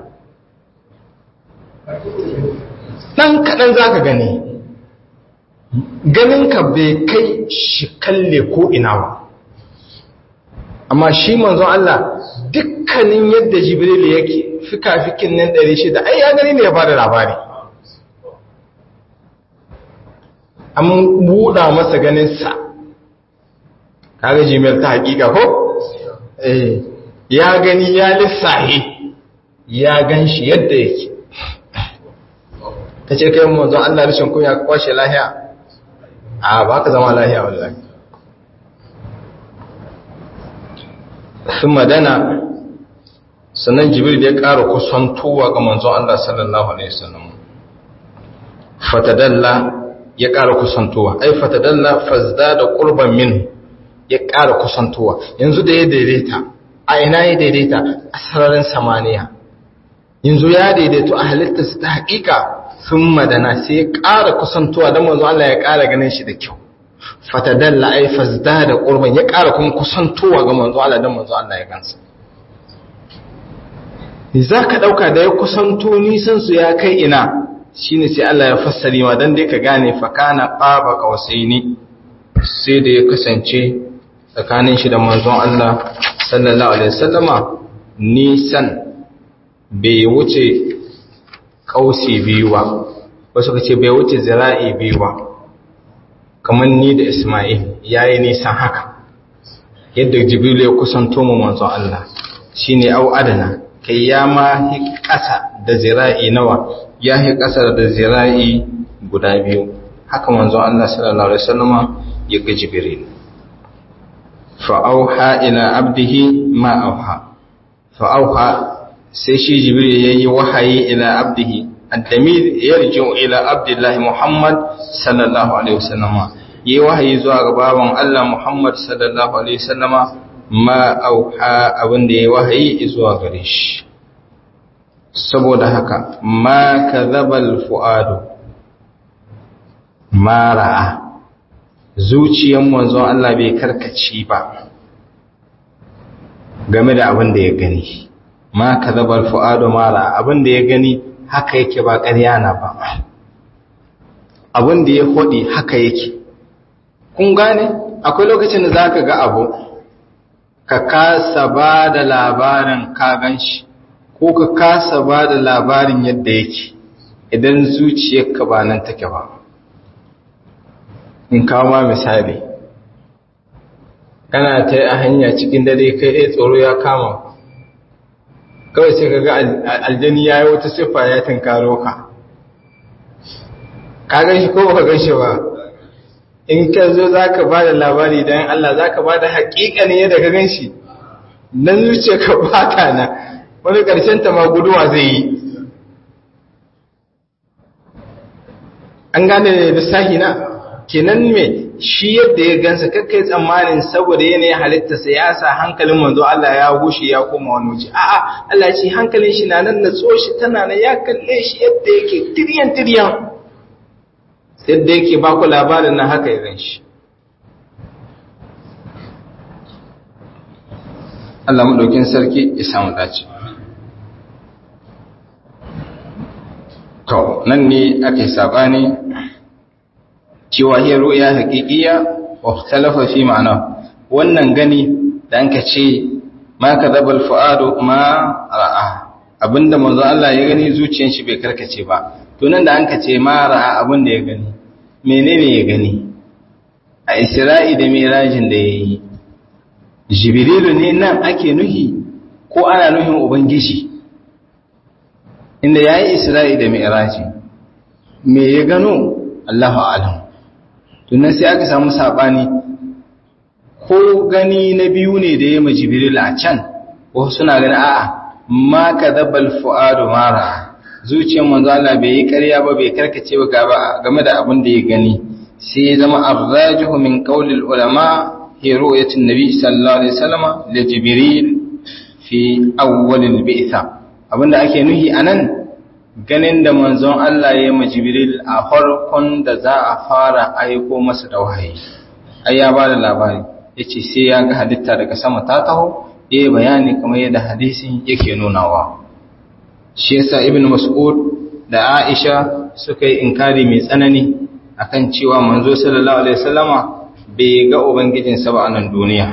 ɗan kaɗan za ka gani ganinka bai kai shi kalle ko ina ba amma shi manzon Allah dukkanin yadda jibril yake fika-fikin nan ɗari shida ai ya gani ne ya bada labari an buɗa masa ganinsa kaga jimiyar ta hakika ko? eh ya gani ya lissahi ya gan shi yadda yake ta ce kai manzon Allah rashin kunya ka kwashe lahiya a ba ka zama lahiya wallahi sun madana sannan jibril ya ƙara kusantowa ga manzon Allah sallallahu alaihi wasallam fatadalla ya ƙara kusantowa ai fatadalla fazdada qurban min ya ƙara kusantowa yanzu da ya daidaita a ina ya daidaita a sararin samaniya yanzu ya daidaito a halittarsa ta haƙiƙa sun madana sai ya ƙara kusantowa don manzon Allah ya ƙara ganin shi da kyau fatadalla ai fazdada qurban ya ƙara kuma kusantowa ga manzon Allah don manzon Allah ya gansa za ka ɗauka da ya kusanto nisansu ya kai ina shi ne sai Allah ya fassari ma don dai ka gane fakana ƙaba ƙawasai ne sai da ya kasance tsakanin shi da manzon Allah sallallahu Alaihi wasallama nisan bai wuce kausi biyu ba wasu ka ce bai wuce zira'i biyu ba kamar ni da Ismail ya yi nisan haka yadda jibrilu ya kusanto mu manzon Allah shine au adana kai ya ma hi ƙasa da zira'i nawa ya hi ƙasa da zira'i guda biyu haka manzon Allah sallallahu alaihi wasallama ya ga jibril fa auha ila abdihi ma auha fa auha sai shi jibril yayi wahayi ila abdihi الدمير يرجع إلى عبد الله محمد صلى الله عليه وسلم yi wahayi zuwa ga baban Allah Muhammad sallallahu alaihi wasallama ma auha abin da ya wahayi zuwa gare shi saboda haka ma kadhabal fuadu ma ra'a zuciyar manzon Allah bai karkaci ba game da abin da ya gani ma kadhabal fuadu ma ra'a abin da ya gani haka yake ba ƙarya na ba abin da ya hodi haka yake kun gane akwai lokacin da za ka ga abu ka kasa ba da labarin ka gan shi ko ka kasa ba da labarin yadda yake idan zuciyarka ba nan take ba in kawo ma misali kana ta yi a hanya cikin dare kai ɗaya tsoro ya kama kawai sai ka ga aljani ya yi wata siffa ya tunkaro ka ka gan shi ko ba ka gan shi ba in ka zo za ka ba da labari don Allah za ka ba da haƙiƙa ne yadda ka gan shi nan zuce ka bata na wani ƙarshen ta ma guduwa zai yi an gane da lissahi na kenan me shi yadda ya gansa kakkai tsammanin saboda yanayin halitta sa ya sa hankalin manzo Allah ya gushe ya koma wani wuce a'a Allah ce hankalin shi na nan na shi tana na ya kalle shi yadda yake tiryan tiryan yadda yake ba ku labarin na haka irin shi Allah maɗaukin sarki ya samu dace to nan ne aka yi saɓani cewa hiyar ru'ya haƙiƙiya wa talafa fi ma'ana wannan gani da an ka ce ma ka zabal fu'adu ma ra'a abinda manzo Allah ya gani zuciyar shi bai karkace ba to nan da an ka ce ma ra'a abinda ya gani menene ya gani a isra'i da mirajin da ya yi jibrilu ne nan ake nuhi ko ana nuhin ubangiji inda ya yi isra'i da miraji me ya gano allahu alam tunan sai aka samu saɓani ko gani na biyu ne da ya ma jibrilu a can wasu suna gani a'a ma ka zabbal fu'adu mara zuciyar manzo Allah bai yi ƙarya ba bai karkace ba gaba game da abin da ya gani sai ya zama arrajihu min qawlil ulama hi ru'yatin nabi sallallahu alaihi wasallam li jibril fi awwal al bi'tha abinda ake nuhi anan ganin da manzon Allah ya yi jibril a farkon da za a fara aiko masa da wahayi ai ya ba da labari yace sai ya ga halitta daga sama ta taho yayi bayani kamar yadda hadisin yake nunawa shi yasa ibn mas'ud da aisha suka yi inkari mai tsanani akan cewa manzo sallallahu alaihi wasallama bai ga ubangijinsa ba a nan duniya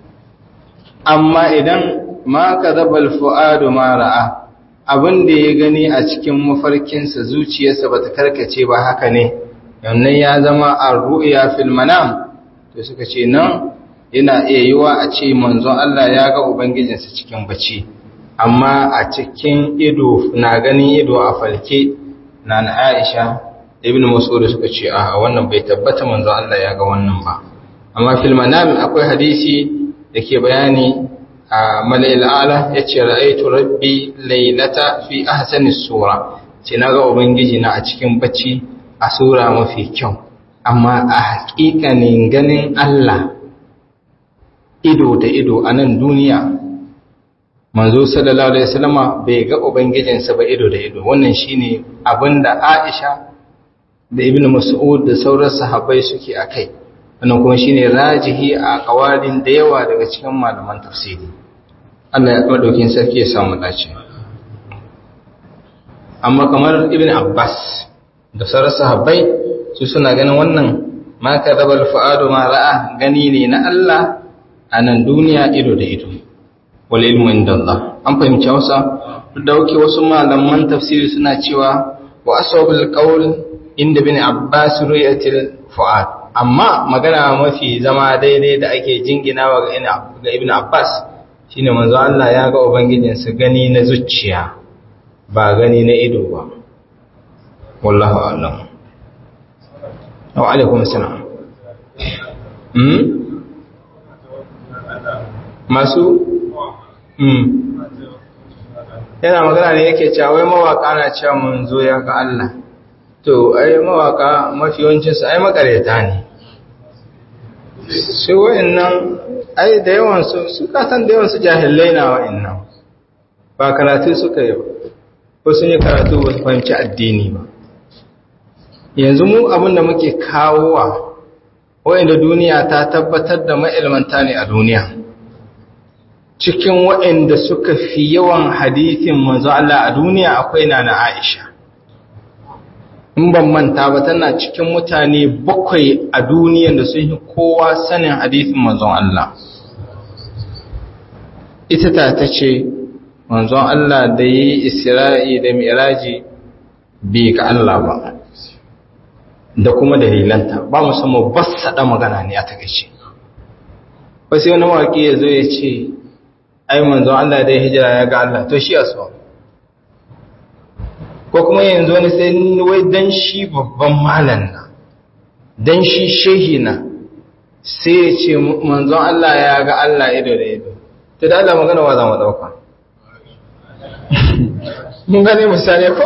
amma idan ma kadhabal fuadu ma ra'a abin da ya gani a cikin mafarkinsa zuciyarsa bata karkace ba haka ne yannan ya zama ar-ru'ya fil manam to suka ce nan yana iya yiwa a ce manzon Allah ya ga ubangijinsa cikin bacci amma a cikin ido na ganin ido a falke na na Aisha ibn Mas'ud suka ce a wannan bai tabbata manzo Allah ya ga wannan ba amma fil manam akwai hadisi dake bayani a malail ala yace ra'aytu rabbi laylata fi ahsani sura ce naga ubangiji na a cikin bacci a sura mafi kyau amma a haƙiƙanin ganin Allah ido da ido a nan duniya manzo sallallahu alaihi wasallama bai ga ubangijinsa ba ido da ido wannan shine abinda Aisha da Ibn Mas'ud da sauran sahabbai suke akai wannan kuma shine rajihi a kawalin da yawa daga cikin malaman tafsiri Allah ya madaukin sarki ya samu dace amma kamar Ibn Abbas da sauran sahabbai su suna ganin wannan ma kadabal fuadu ma ra'a gani ne na Allah a nan duniya ido da ido wal ilmu indallah an fahimci Hausa da wake wasu malaman tafsiri suna cewa wa asabul qawl inda bin Abbas ru'yatil fuad amma magana mafi zama daidai da ake jinginawa ga Ibn Abbas shine manzo Allah ya ga ubangijinsa gani na zuciya ba gani na ido ba wallahu a'lam wa alaikum assalam hmm masu hmm yana magana ne yake cewa wai mawaka na cewa mun zo ya ga Allah to ai mawaka mafi yawancin su ai makareta ne sai wa'annan ai da yawan su su kasan da yawan su jahilai na wa'annan ba karatu suka yi ko sun yi karatu ba su fahimci addini ba yanzu mu abin da muke kawowa wa'anda duniya ta tabbatar da ma'ilmanta ne a duniya cikin wa'anda suka fi yawan hadithin manzo Allah a duniya akwai na na Aisha in ban manta ba tana cikin mutane bakwai a duniyan da sun yi kowa sanin hadithin manzon Allah ita ta ta ce manzon Allah da yi isra'i da miraji bai ga Allah ba da kuma dalilanta ba musamman ba saɗa magana ne a takaice wasu wani mawaƙi ya zo ya ce ai manzon Allah da ya hijira ya ga Allah to shi a so ko kuma yanzu wani sai wai dan shi babban malan na dan shi shehi na sai ya ce manzon Allah ya ga Allah ido da ido to da Allah magana wa za mu dauka mun gane misali ko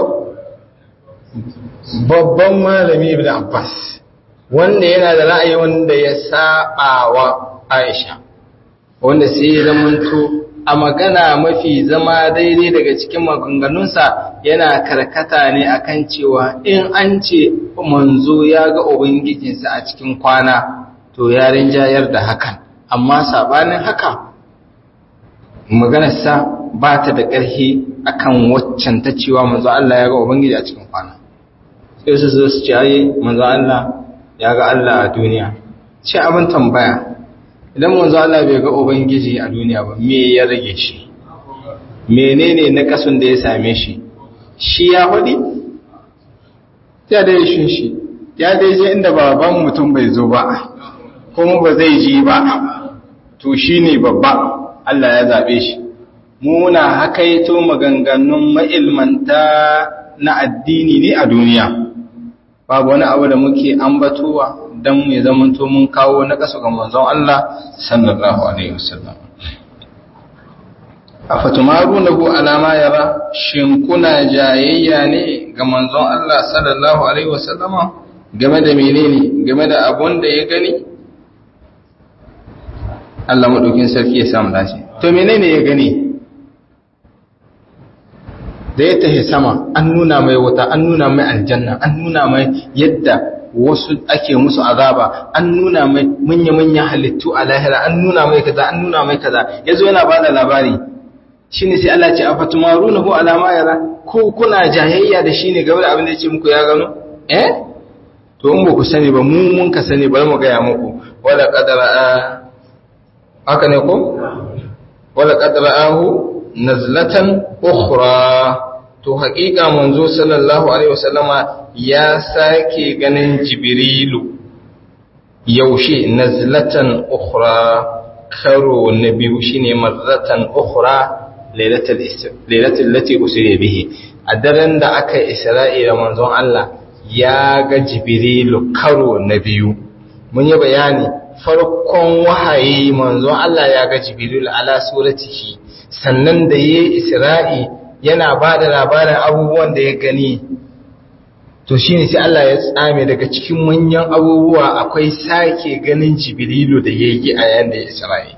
babban malami ibn Abbas wanda yana da ra'ayi wanda ya saba wa Aisha wanda sai ya zamanto a magana mafi zama daidai daga cikin maganganunsa yana karkata ne akan cewa in an ce manzo ya ga ubangijinsa a cikin kwana to ya rinjayar da hakan amma sabanin haka maganarsa ba ta da ƙarfi akan waccan ta cewa manzo Allah ya ga ubangiji a cikin kwana sai su zo su ce ai manzo Allah ya ga Allah a duniya ce abin tambaya idan manzo Allah bai ga ubangiji a duniya ba me ya rage shi menene na kasun da ya same shi shi ya hudi ya dai shin shi ya dai je inda baban mutum bai zo ba kuma ba zai ji ba to shine babba Allah ya zabe shi muna hakaito maganganun ma'ilmanta na addini ne a duniya babu wani abu da muke ambatowa don mai zamanto mun kawo na ƙasa ga manzon Allah sallallahu alaihi wasallam afatumarunahu alama yara shin kuna jayayya ne ga manzon Allah sallallahu alaihi wasallama game da menene game da abun da ya gani Allah madaukin sarki ya samu dace to menene ya gani da ya tahi sama an nuna mai wuta an nuna mai aljanna an nuna mai yadda wasu ake musu azaba an nuna mai manya-manya halittu a lahira an nuna mai kaza an nuna mai kaza yazo yana bada labari shine sai Allah ya ce afatumarunahu ala ma yara ko kuna jayayya da shine game da abin da yake muku ya gano eh to in ba ku sani ba mu mun ka sani bari mu gaya muku wala qadara haka ne ko wala qadra'ahu nazlatan ukhra to haƙiƙa manzo sallallahu alaihi wasallama ya sake ganin jibrilu yaushe nazlatan ukhra karo na biyu shine marratan ukhra lailatul lati usriya bihi a daren da aka isra'i da manzon Allah ya ga jibrilu karo na biyu mun yi bayani farkon wahayi manzon Allah ya ga jibrilu ala suratihi sannan da yayi isra'i yana ba da labarin abubuwan da ya gani to shi ne sai Allah ya tsame daga cikin manyan abubuwa akwai sake ganin jibrilu da ya yi a yayin da ya isra'i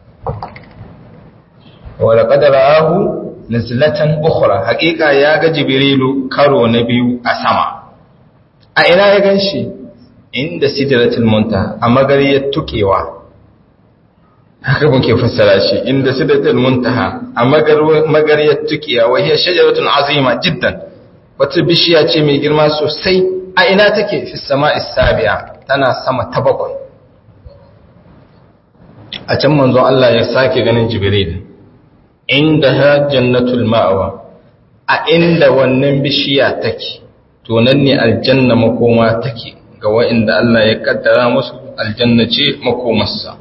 wadda ƙadara ahu na zilatan ukura haƙiƙa ya ga jibrilu karo na biyu a sama a ina ya gan shi inda sidratul munta a magariyar tukewa haka muke fassara shi inda sidratul muntaha a magariyar tukiya wa hiya shajaratun azima jiddan wata bishiya ce mai girma sosai a ina take fi sama'is sabi'a tana sama ta bakwai a can manzo Allah ya sake ganin jibril indaha jannatul ma'wa a inda wannan bishiya take to nan ne aljanna makoma take ga wa'inda Allah ya kaddara musu aljanna ce makomarsa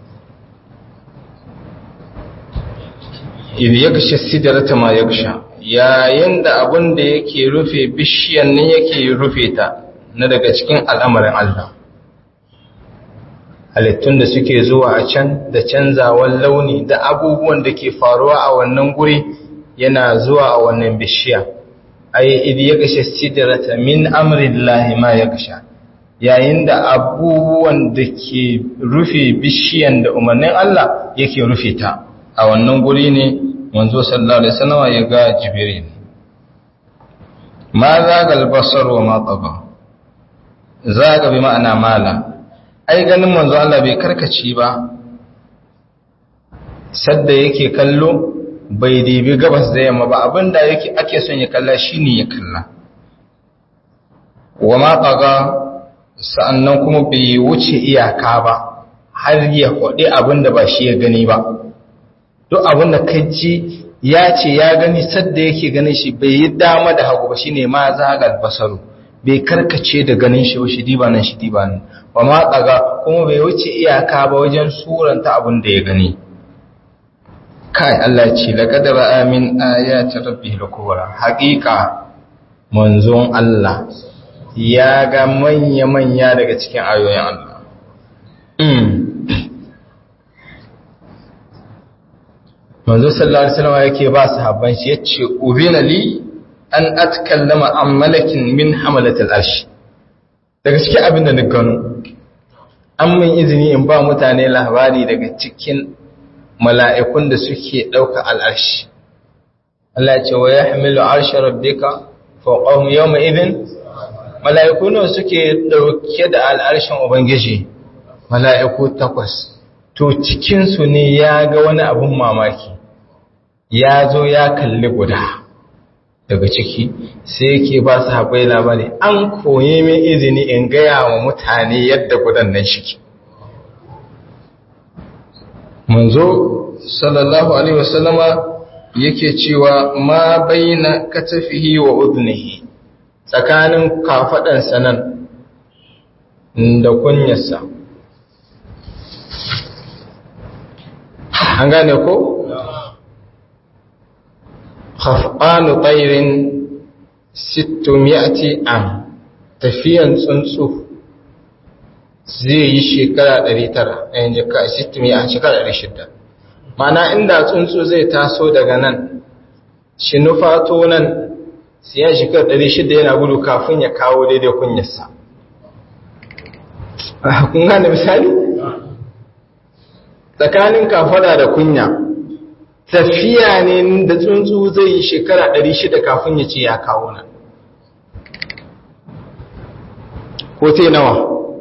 idh yaghsha sidrata ma yaghsha yayin da abin da yake rufe bishiyan nan yake rufe ta na daga cikin al'amarin Allah halittun da suke zuwa a can da canzawan launi da abubuwan da ke faruwa a wannan guri yana zuwa a wannan bishiya ai idh yaghsha sidrata min amrillahi ma yaghsha yayin da abubuwan da ke rufe bishiyan da umarnin Allah yake rufe ta a wannan guri ne manzo sallallahu alaihi wasallam ya ga jibril ma zaga albasar wa ma taba zaga bi ma'ana mala ai ganin manzo Allah bai karkace ba sadda yake kallo bai dibi gabas da yamma ba abinda yake ake son ya kalla shine ya kalla wa ma taga sa'annan kuma bai wuce iyaka ba har ya kwaɗe abinda ba shi ya gani ba duk abin da ka ji ya ce ya gani sadda yake ganin shi bai yi dama da hagu ba shine ma zagal basaru bai karkace da ganin shi ba shi diba nan shi diba nan ba ma tsaga kuma bai wuce iyaka ba wajen suranta abin da ya gani kai Allah ce laqad ra'a min ayati rabbih al-kubra haqiqa manzon Allah ya ga manya manya daga cikin ayoyin Allah manzo sallallahu alaihi wasallam yake ba sahabban shi yace ubina li an atkallama an malakin min hamalatil arsh daga cikin abin da na gano an min izini in ba mutane labari daga cikin mala'ikun da suke dauka al'arshi Allah ya ce wa yahmilu arsha rabbika fawqahum yawma idhin mala'iku ne suke dauke da al'arshin ubangiji mala'iku takwas to cikinsu ne ya ga wani abin mamaki ya zo ya kalli guda daga ciki sai yake ba su haɓai labari an koyi min izini in gaya wa mutane yadda gudan nan shike manzo sallallahu alaihi wasallama yake cewa ma baina katafihi wa udnihi tsakanin kafaɗansa nan da kunyarsa an gane ko? khaf'anu tsairin sittumiyati am tafiyan tsuntsu zai yi shekara 900 a yanzu ka sittumiya shekara 600 mana inda tsuntsu zai taso daga nan shi nufato nan siya shekara 600 yana gudu kafin ya kawo daidai kunyarsa kun gane misali? tsakanin kafada da kunya tafiya ne da tsuntsu zai yi shekara 600 kafin ya ce ya kawo nan ko te nawa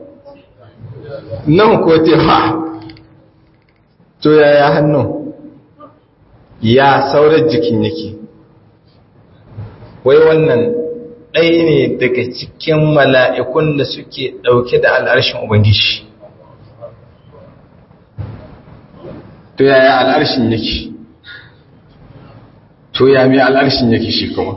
nan ko te ha to yaya hannu ya saurar jikin yake wai wannan ɗaya ne daga cikin mala'ikun da suke ɗauke da al'arshin ubangiji to yaya al'arshin yake to ya mai al'arshin yake shi kuma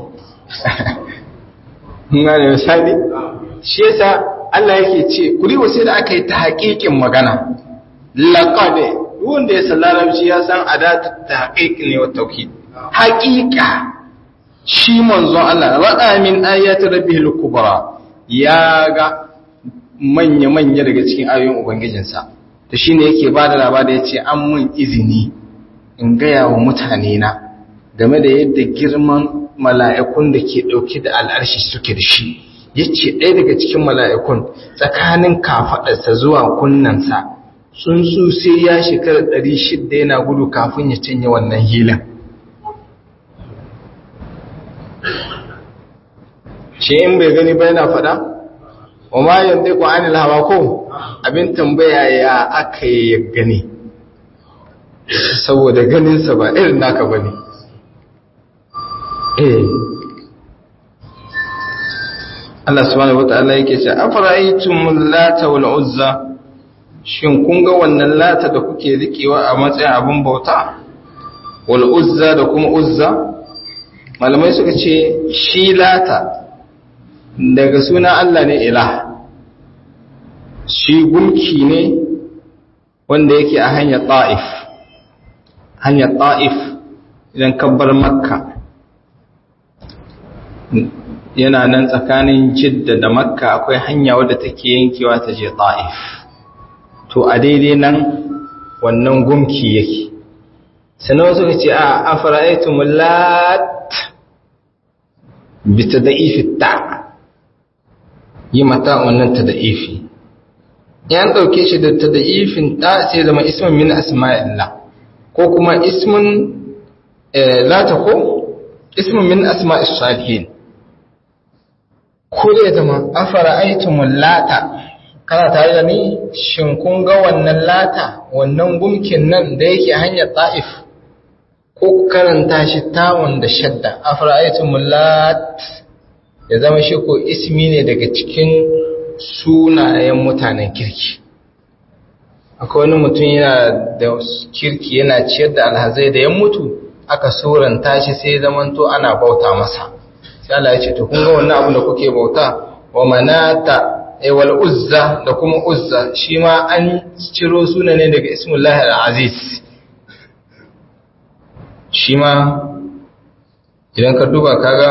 gane misali shi yasa Allah yake ce kuri wasu da aka yi ta haƙiƙin magana laƙade wanda ya san larabci ya san adatu ta haƙiƙi ne wa tauhid haƙiƙa shi manzon Allah ra'a min ayati rabbihil kubra ya ga manya-manya daga cikin ayoyin ubangijinsa to shine yake ba da labari ya ce an mun izini in gaya wa mutane na game da yadda girman mala'ikun da ke ɗauke da al'arshi suke da shi ya ce ɗaya daga cikin mala'ikun tsakanin kafaɗarsa zuwa kunnansa tsuntsu sai ya shekara ɗari shidda yana gudu kafin ya canye wannan hilin shi in bai gani ba yana faɗa wa ma yanzu ku anil hawa ko abin tambaya ya aka yi ya gani saboda ganinsa ba irin naka ba ne eh Allah subhanahu wata'ala yake ce afara'aytum lata wal uzza shin kun ga wannan lata da kuke rikewa a matsayin abin bauta wal uzza da kuma uzza malamai suka ce shi lata daga suna Allah ne ilah shi gunki ne wanda yake a hanyar ta'if hanyar ta'if idan kabbar makka yana nan tsakanin jidda da makka akwai hanya wadda take yankewa ta je ta'if to a daidai nan wannan gumki yake sannan wasu ce a afara'aitu mullat bi ta da'ifi ta yi mata wannan ta da'ifi yan ɗauke shi da ta da'ifin ta sai zama ismin min asma'illah ko kuma ismin lata ko ismin min asma'is salihin ko da ya zama afara aitumul lata kana tare da ni shin kun ga wannan lata wannan gumkin nan da yake hanyar ta'if ko karanta shi tawon da shadda afara aitumul lat ya zama shi ko ismi ne daga cikin sunayen mutanen kirki akwai wani mutum yana da kirki yana ciyar da alhazai da ya mutu aka suranta shi sai zamanto ana bauta masa sai Allah ya ce to kun ga wannan abu da kuke bauta wa manata ay wal uzza da kuma uzza shi ma an ciro suna ne daga ismullahi al-aziz shi ma idan ka duba kaga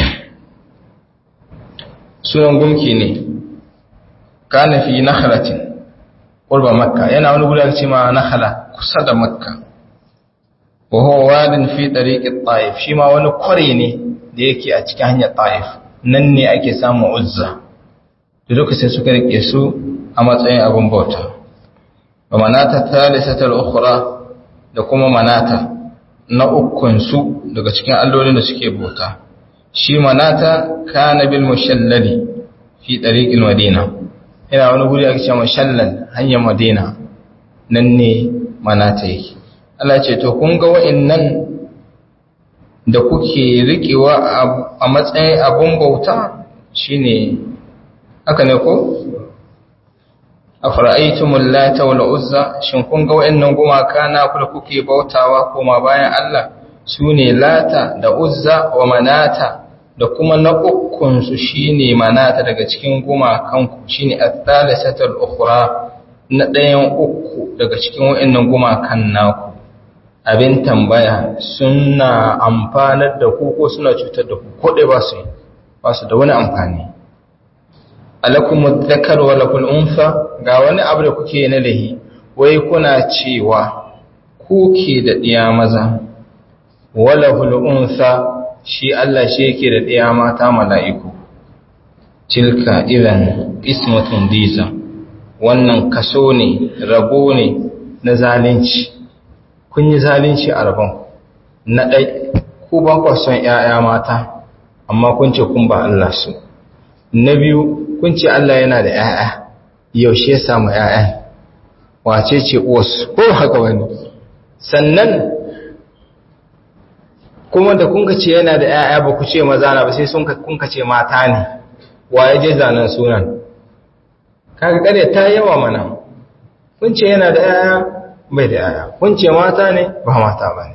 sunan gumki ne kana fi nakhlatin qurba makka yana wani gudan ce ma nakhla kusa da makka wa huwa wadin fi tariqi at-taif shi ma wani kware ne da yake a cikin hanyar ta'if nan ne ake samun uzza da lokacin suka rike su a matsayin abin bauta wa manata thalithatul ukhra da kuma manata na ukun su daga cikin allolin da suke bauta shi manata kana bil mushallali fi tariqil madina ina wani guri ake cewa mushallal hanyar madina nan ne manata yake Allah ce to kun ga wa'annan da kuke riƙewa a matsayin abun bauta shine haka ne ko a fara'aitumul lata wal uzza shin kun ga wayannan gumaka na ku da kuke bautawa koma bayan Allah sune lata da uzza wa manata da kuma na ukun su shine manata daga cikin gumakan ku shine at-thalithatul ukhra na ɗayan uku daga cikin wayannan gumakan naku abin tambaya suna amfanar da ku ko suna cutar da ku ko dai ba su ba su da wani amfani alakum dhakar wa lakul unfa ga wani abu da kuke na lahi wai kuna cewa ku ke da diya maza wala hul unsa shi Allah shi yake da diya mata mala'iku tilka idan ismatun diza wannan kaso ne rabo ne na zalunci kun yi zalunci a rabon na ɗai ku ba ku son ‘ya'ya mata amma kun ce kun ba Allah su na biyu kun ce Allah yana da ‘ya'ya yaushe ya samu ‘ya'ya wace ce uwarsu ko haka wani sannan kuma da kun ce yana da ‘ya'ya ba ku ce maza na ba sai sun kun ce mata ne wa ya je zanen sunan kaga kare ta yawa mana kun ce yana da ‘ya'ya bai da ‘ya'ya kun ce mata ne ba mata ba ne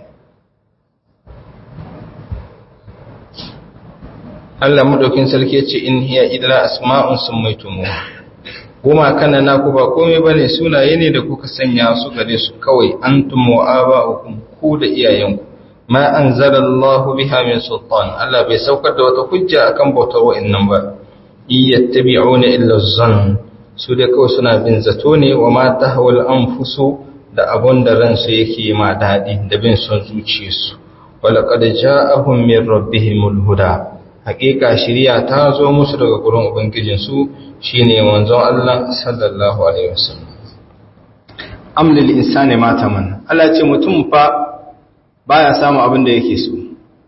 Allah madaukin sarki ce in hiya idra asma'un summaytumu goma kana naku ba komai bane sunaye ne da kuka sanya su gare su kawai antum wa aba'ukum ku da iyayenku ma anzalallahu biha min sultan Allah bai saukar da wata hujja akan bautar wa'annan ba iyattabi'una illa zann su da kawai suna bin zato ne wa ma tahwal anfusu da abun da ransu yake ma dadi da bin son zuciyarsu wala qad ja'ahum min rabbihimul huda hakika shiriya ta zo musu daga gurin ubangijinsu shine manzon Allah sallallahu alaihi wasallam amlil insani ma taman Allah ce mutum fa baya samu abin da yake so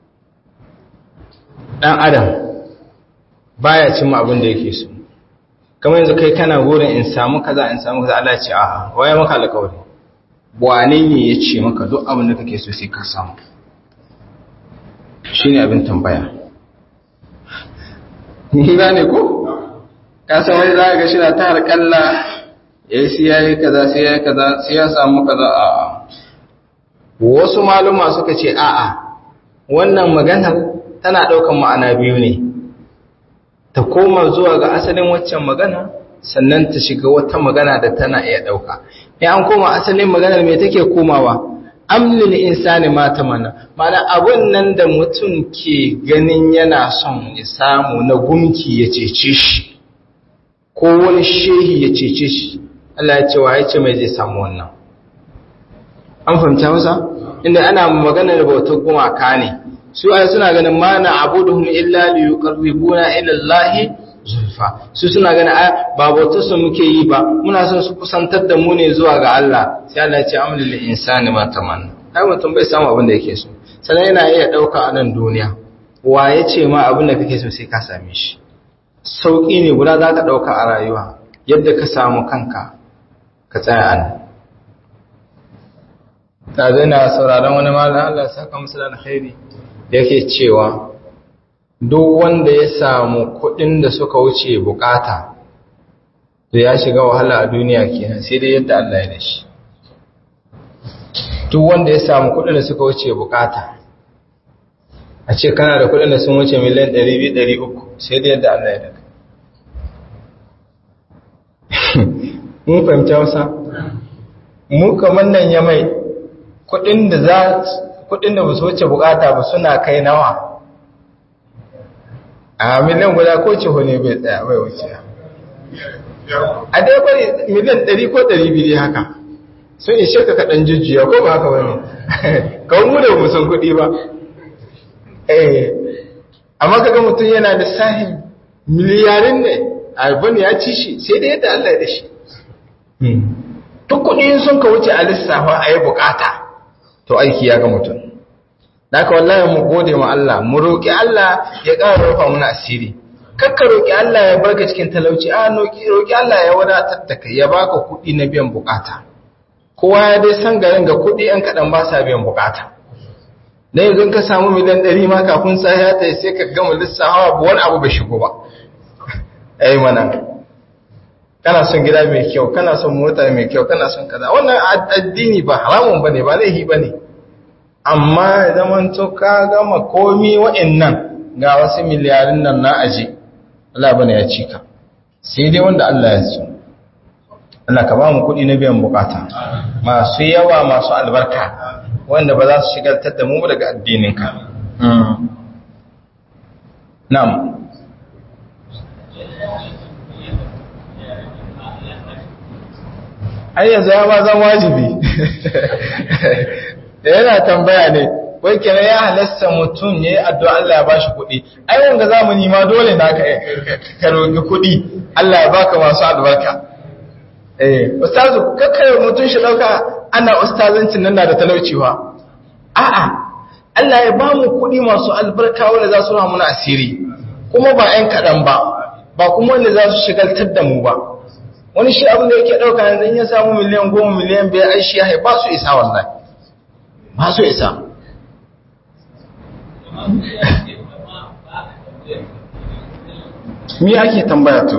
dan adam baya cin abin da yake so kamar yanzu kai kana gurin in samu kaza in samu kaza Allah ce a'a waye maka alƙawari wane ne ya ce maka duk abin da kake so sai ka samu shine abin tambaya ni ba ne ko ka san wani za ga shi na ta harƙalla ya yi siya yi kaza sai ya yi kaza sai ya samu kaza a wasu maluma suka ce a'a wannan maganar tana ɗaukan ma'ana biyu ne ta koma zuwa ga asalin waccan magana sannan ta shiga wata magana da tana iya ɗauka in an koma asalin maganar me take komawa amlil insani ma tamanna mana abun nan da mutum ke ganin yana son ya samu na gumki ya cece shi ko wani shehi ya cece shi Allah ya ce wa ya ce mai zai samu wannan an fahimta masa inda ana maganar bautar gumaka ne su ai suna ganin ma na abuduhum illa li yuqarribuna ila Allah zulfa su suna ganin ai ba bautar su muke yi ba muna son su kusantar da mu ne zuwa ga Allah sai Allah ya ce amlil insani ma tamanna ai mutum bai samu abin da yake so sannan yana iya dauka a nan duniya wa ya ce ma abin da kake so sai ka same shi sauki ne guda za ka dauka a rayuwa yadda ka samu kanka ka tsaya a nan ta zai na sauraron wani malam Allah saka musu da alkhairi yake cewa duk wanda ya samu kuɗin da suka wuce bukata to ya shiga wahala a duniya kenan sai dai yadda Allah ya dashi duk wanda ya samu kuɗin da suka wuce bukata a ce kana da kuɗin da sun wuce miliyan 200-300 sai dai yadda Allah ya daga mun fahimta wasa mu kamar nan ya mai kuɗin da za kudin da ba su wuce bukata ba suna kai nawa a miliyan guda ko ce ne bai tsaya bai wuce a dai bari miliyan 100 ko 200 haka sun ishe ka kaɗan jujjuya ko ba haka wani kawai mu da musan kuɗi ba eh amma kaga mutum yana da sahin miliyarin ne albani ya ci shi sai da yadda Allah ya da shi duk kuɗi sun ka wuce a lissafa a yi bukata to aiki ya ga mutum da ka wallahi mu gode ma Allah mu roƙi Allah ya ƙara rufa muna asiri kakka roƙi Allah ya barka cikin talauci a roƙi Allah ya wadatar da kai ya baka kuɗi na biyan bukata kowa ya dai san garin ga kuɗi ɗan kaɗan ba sa biyan bukata na yanzu ka samu miliyan ɗari ma kafin sa ya ta sai ka gama lissawa ba wani abu bai shigo ba ai mana kana son gida mai kyau kana son mota mai kyau kana son kaza wannan addini ba haramun bane ba laifi bane amma zaman to ka gama komi wa'annan ga wasu miliyarin nan na aje Allah bane ya cika sai dai wanda Allah ya so Allah ka ba mu kuɗi na biyan bukata masu yawa masu albarka wanda ba za su shigaltar da mu daga addininka na'am ai yanzu ya ma zan wajibi da yana tambaya ne wai kenan ya halasta mutum ya yi addu'a Allah ya ba shi kuɗi ai wanga zamani ma dole na ka roƙi kuɗi Allah ya baka masu albarka eh ustazu kakkare mutum shi ɗauka ana ustazancin nan da talauciwa a'a Allah ya ba mu kuɗi masu albarka wanda za su ramu na asiri kuma ba ‘yan kaɗan ba ba kuma wanda za su shigaltar da mu ba wani shi abin da yake ɗauka yanzu ya samu miliyan goma miliyan biyar ai shi ya ba su isa wallahi ba su isa mi ake tambaya to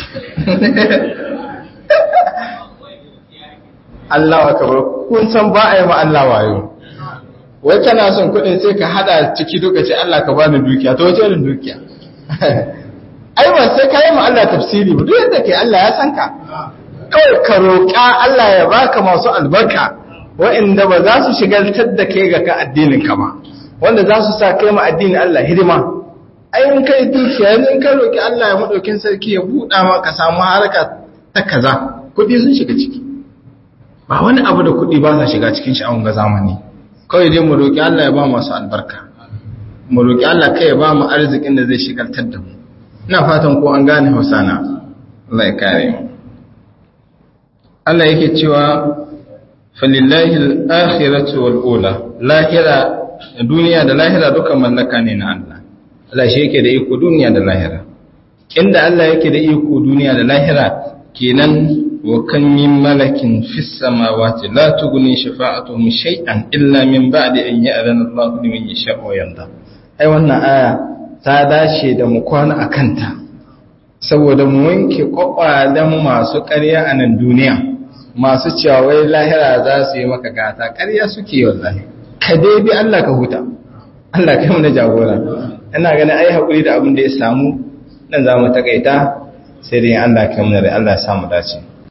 Allah wa kabar kun san ba a yi ma Allah wayo wai kana son kuɗin sai ka hada ciki duka ce Allah ka bani dukiya to wace irin dukiya ai ba sai ka yi ma Allah tafsiri ba duk yadda kai Allah ya san ka kawai ka roƙa Allah ya baka masu albarka wa'inda ba za su shigaltar da kai ga ka addinin ka ba wanda za su sa kai ma addinin Allah hidima ai in kai dukiya in ka roƙi Allah ya madaukin sarki ya buɗa ma ka samu haraka ta kaza kuɗi sun shiga ciki ba wani abu da kuɗi ba sa shiga cikin shi a wanga zamani kawai dai mu roƙi Allah ya ba masu albarka mu roƙi Allah kai ya ba mu arzikin da zai shigaltar da mu ina fatan ko an gane Hausa na Allah ya kare mu Allah yake cewa falillahi al-akhiratu wal ula lahira duniya da lahira duka mallaka ne na Allah Allah shi yake da iko duniya da lahira inda Allah yake da iko duniya da lahira kenan wa kan min malakin fis samawati la tughni shafa'atuhum shay'an illa min ba'di an ya'zana Allah liman yasha'u wa yarda ai wannan aya ta dace da mu kwana akanta saboda mu wanke kwakwalen masu ƙarya a nan duniya masu cewa wai lahira za su yi maka gata ƙarya suke wallahi ka dai bi Allah ka huta Allah kai mu na jagora ina ganin ai hakuri da abin da ya samu nan za mu takaita sai dai Allah kai mu da Allah ya samu dace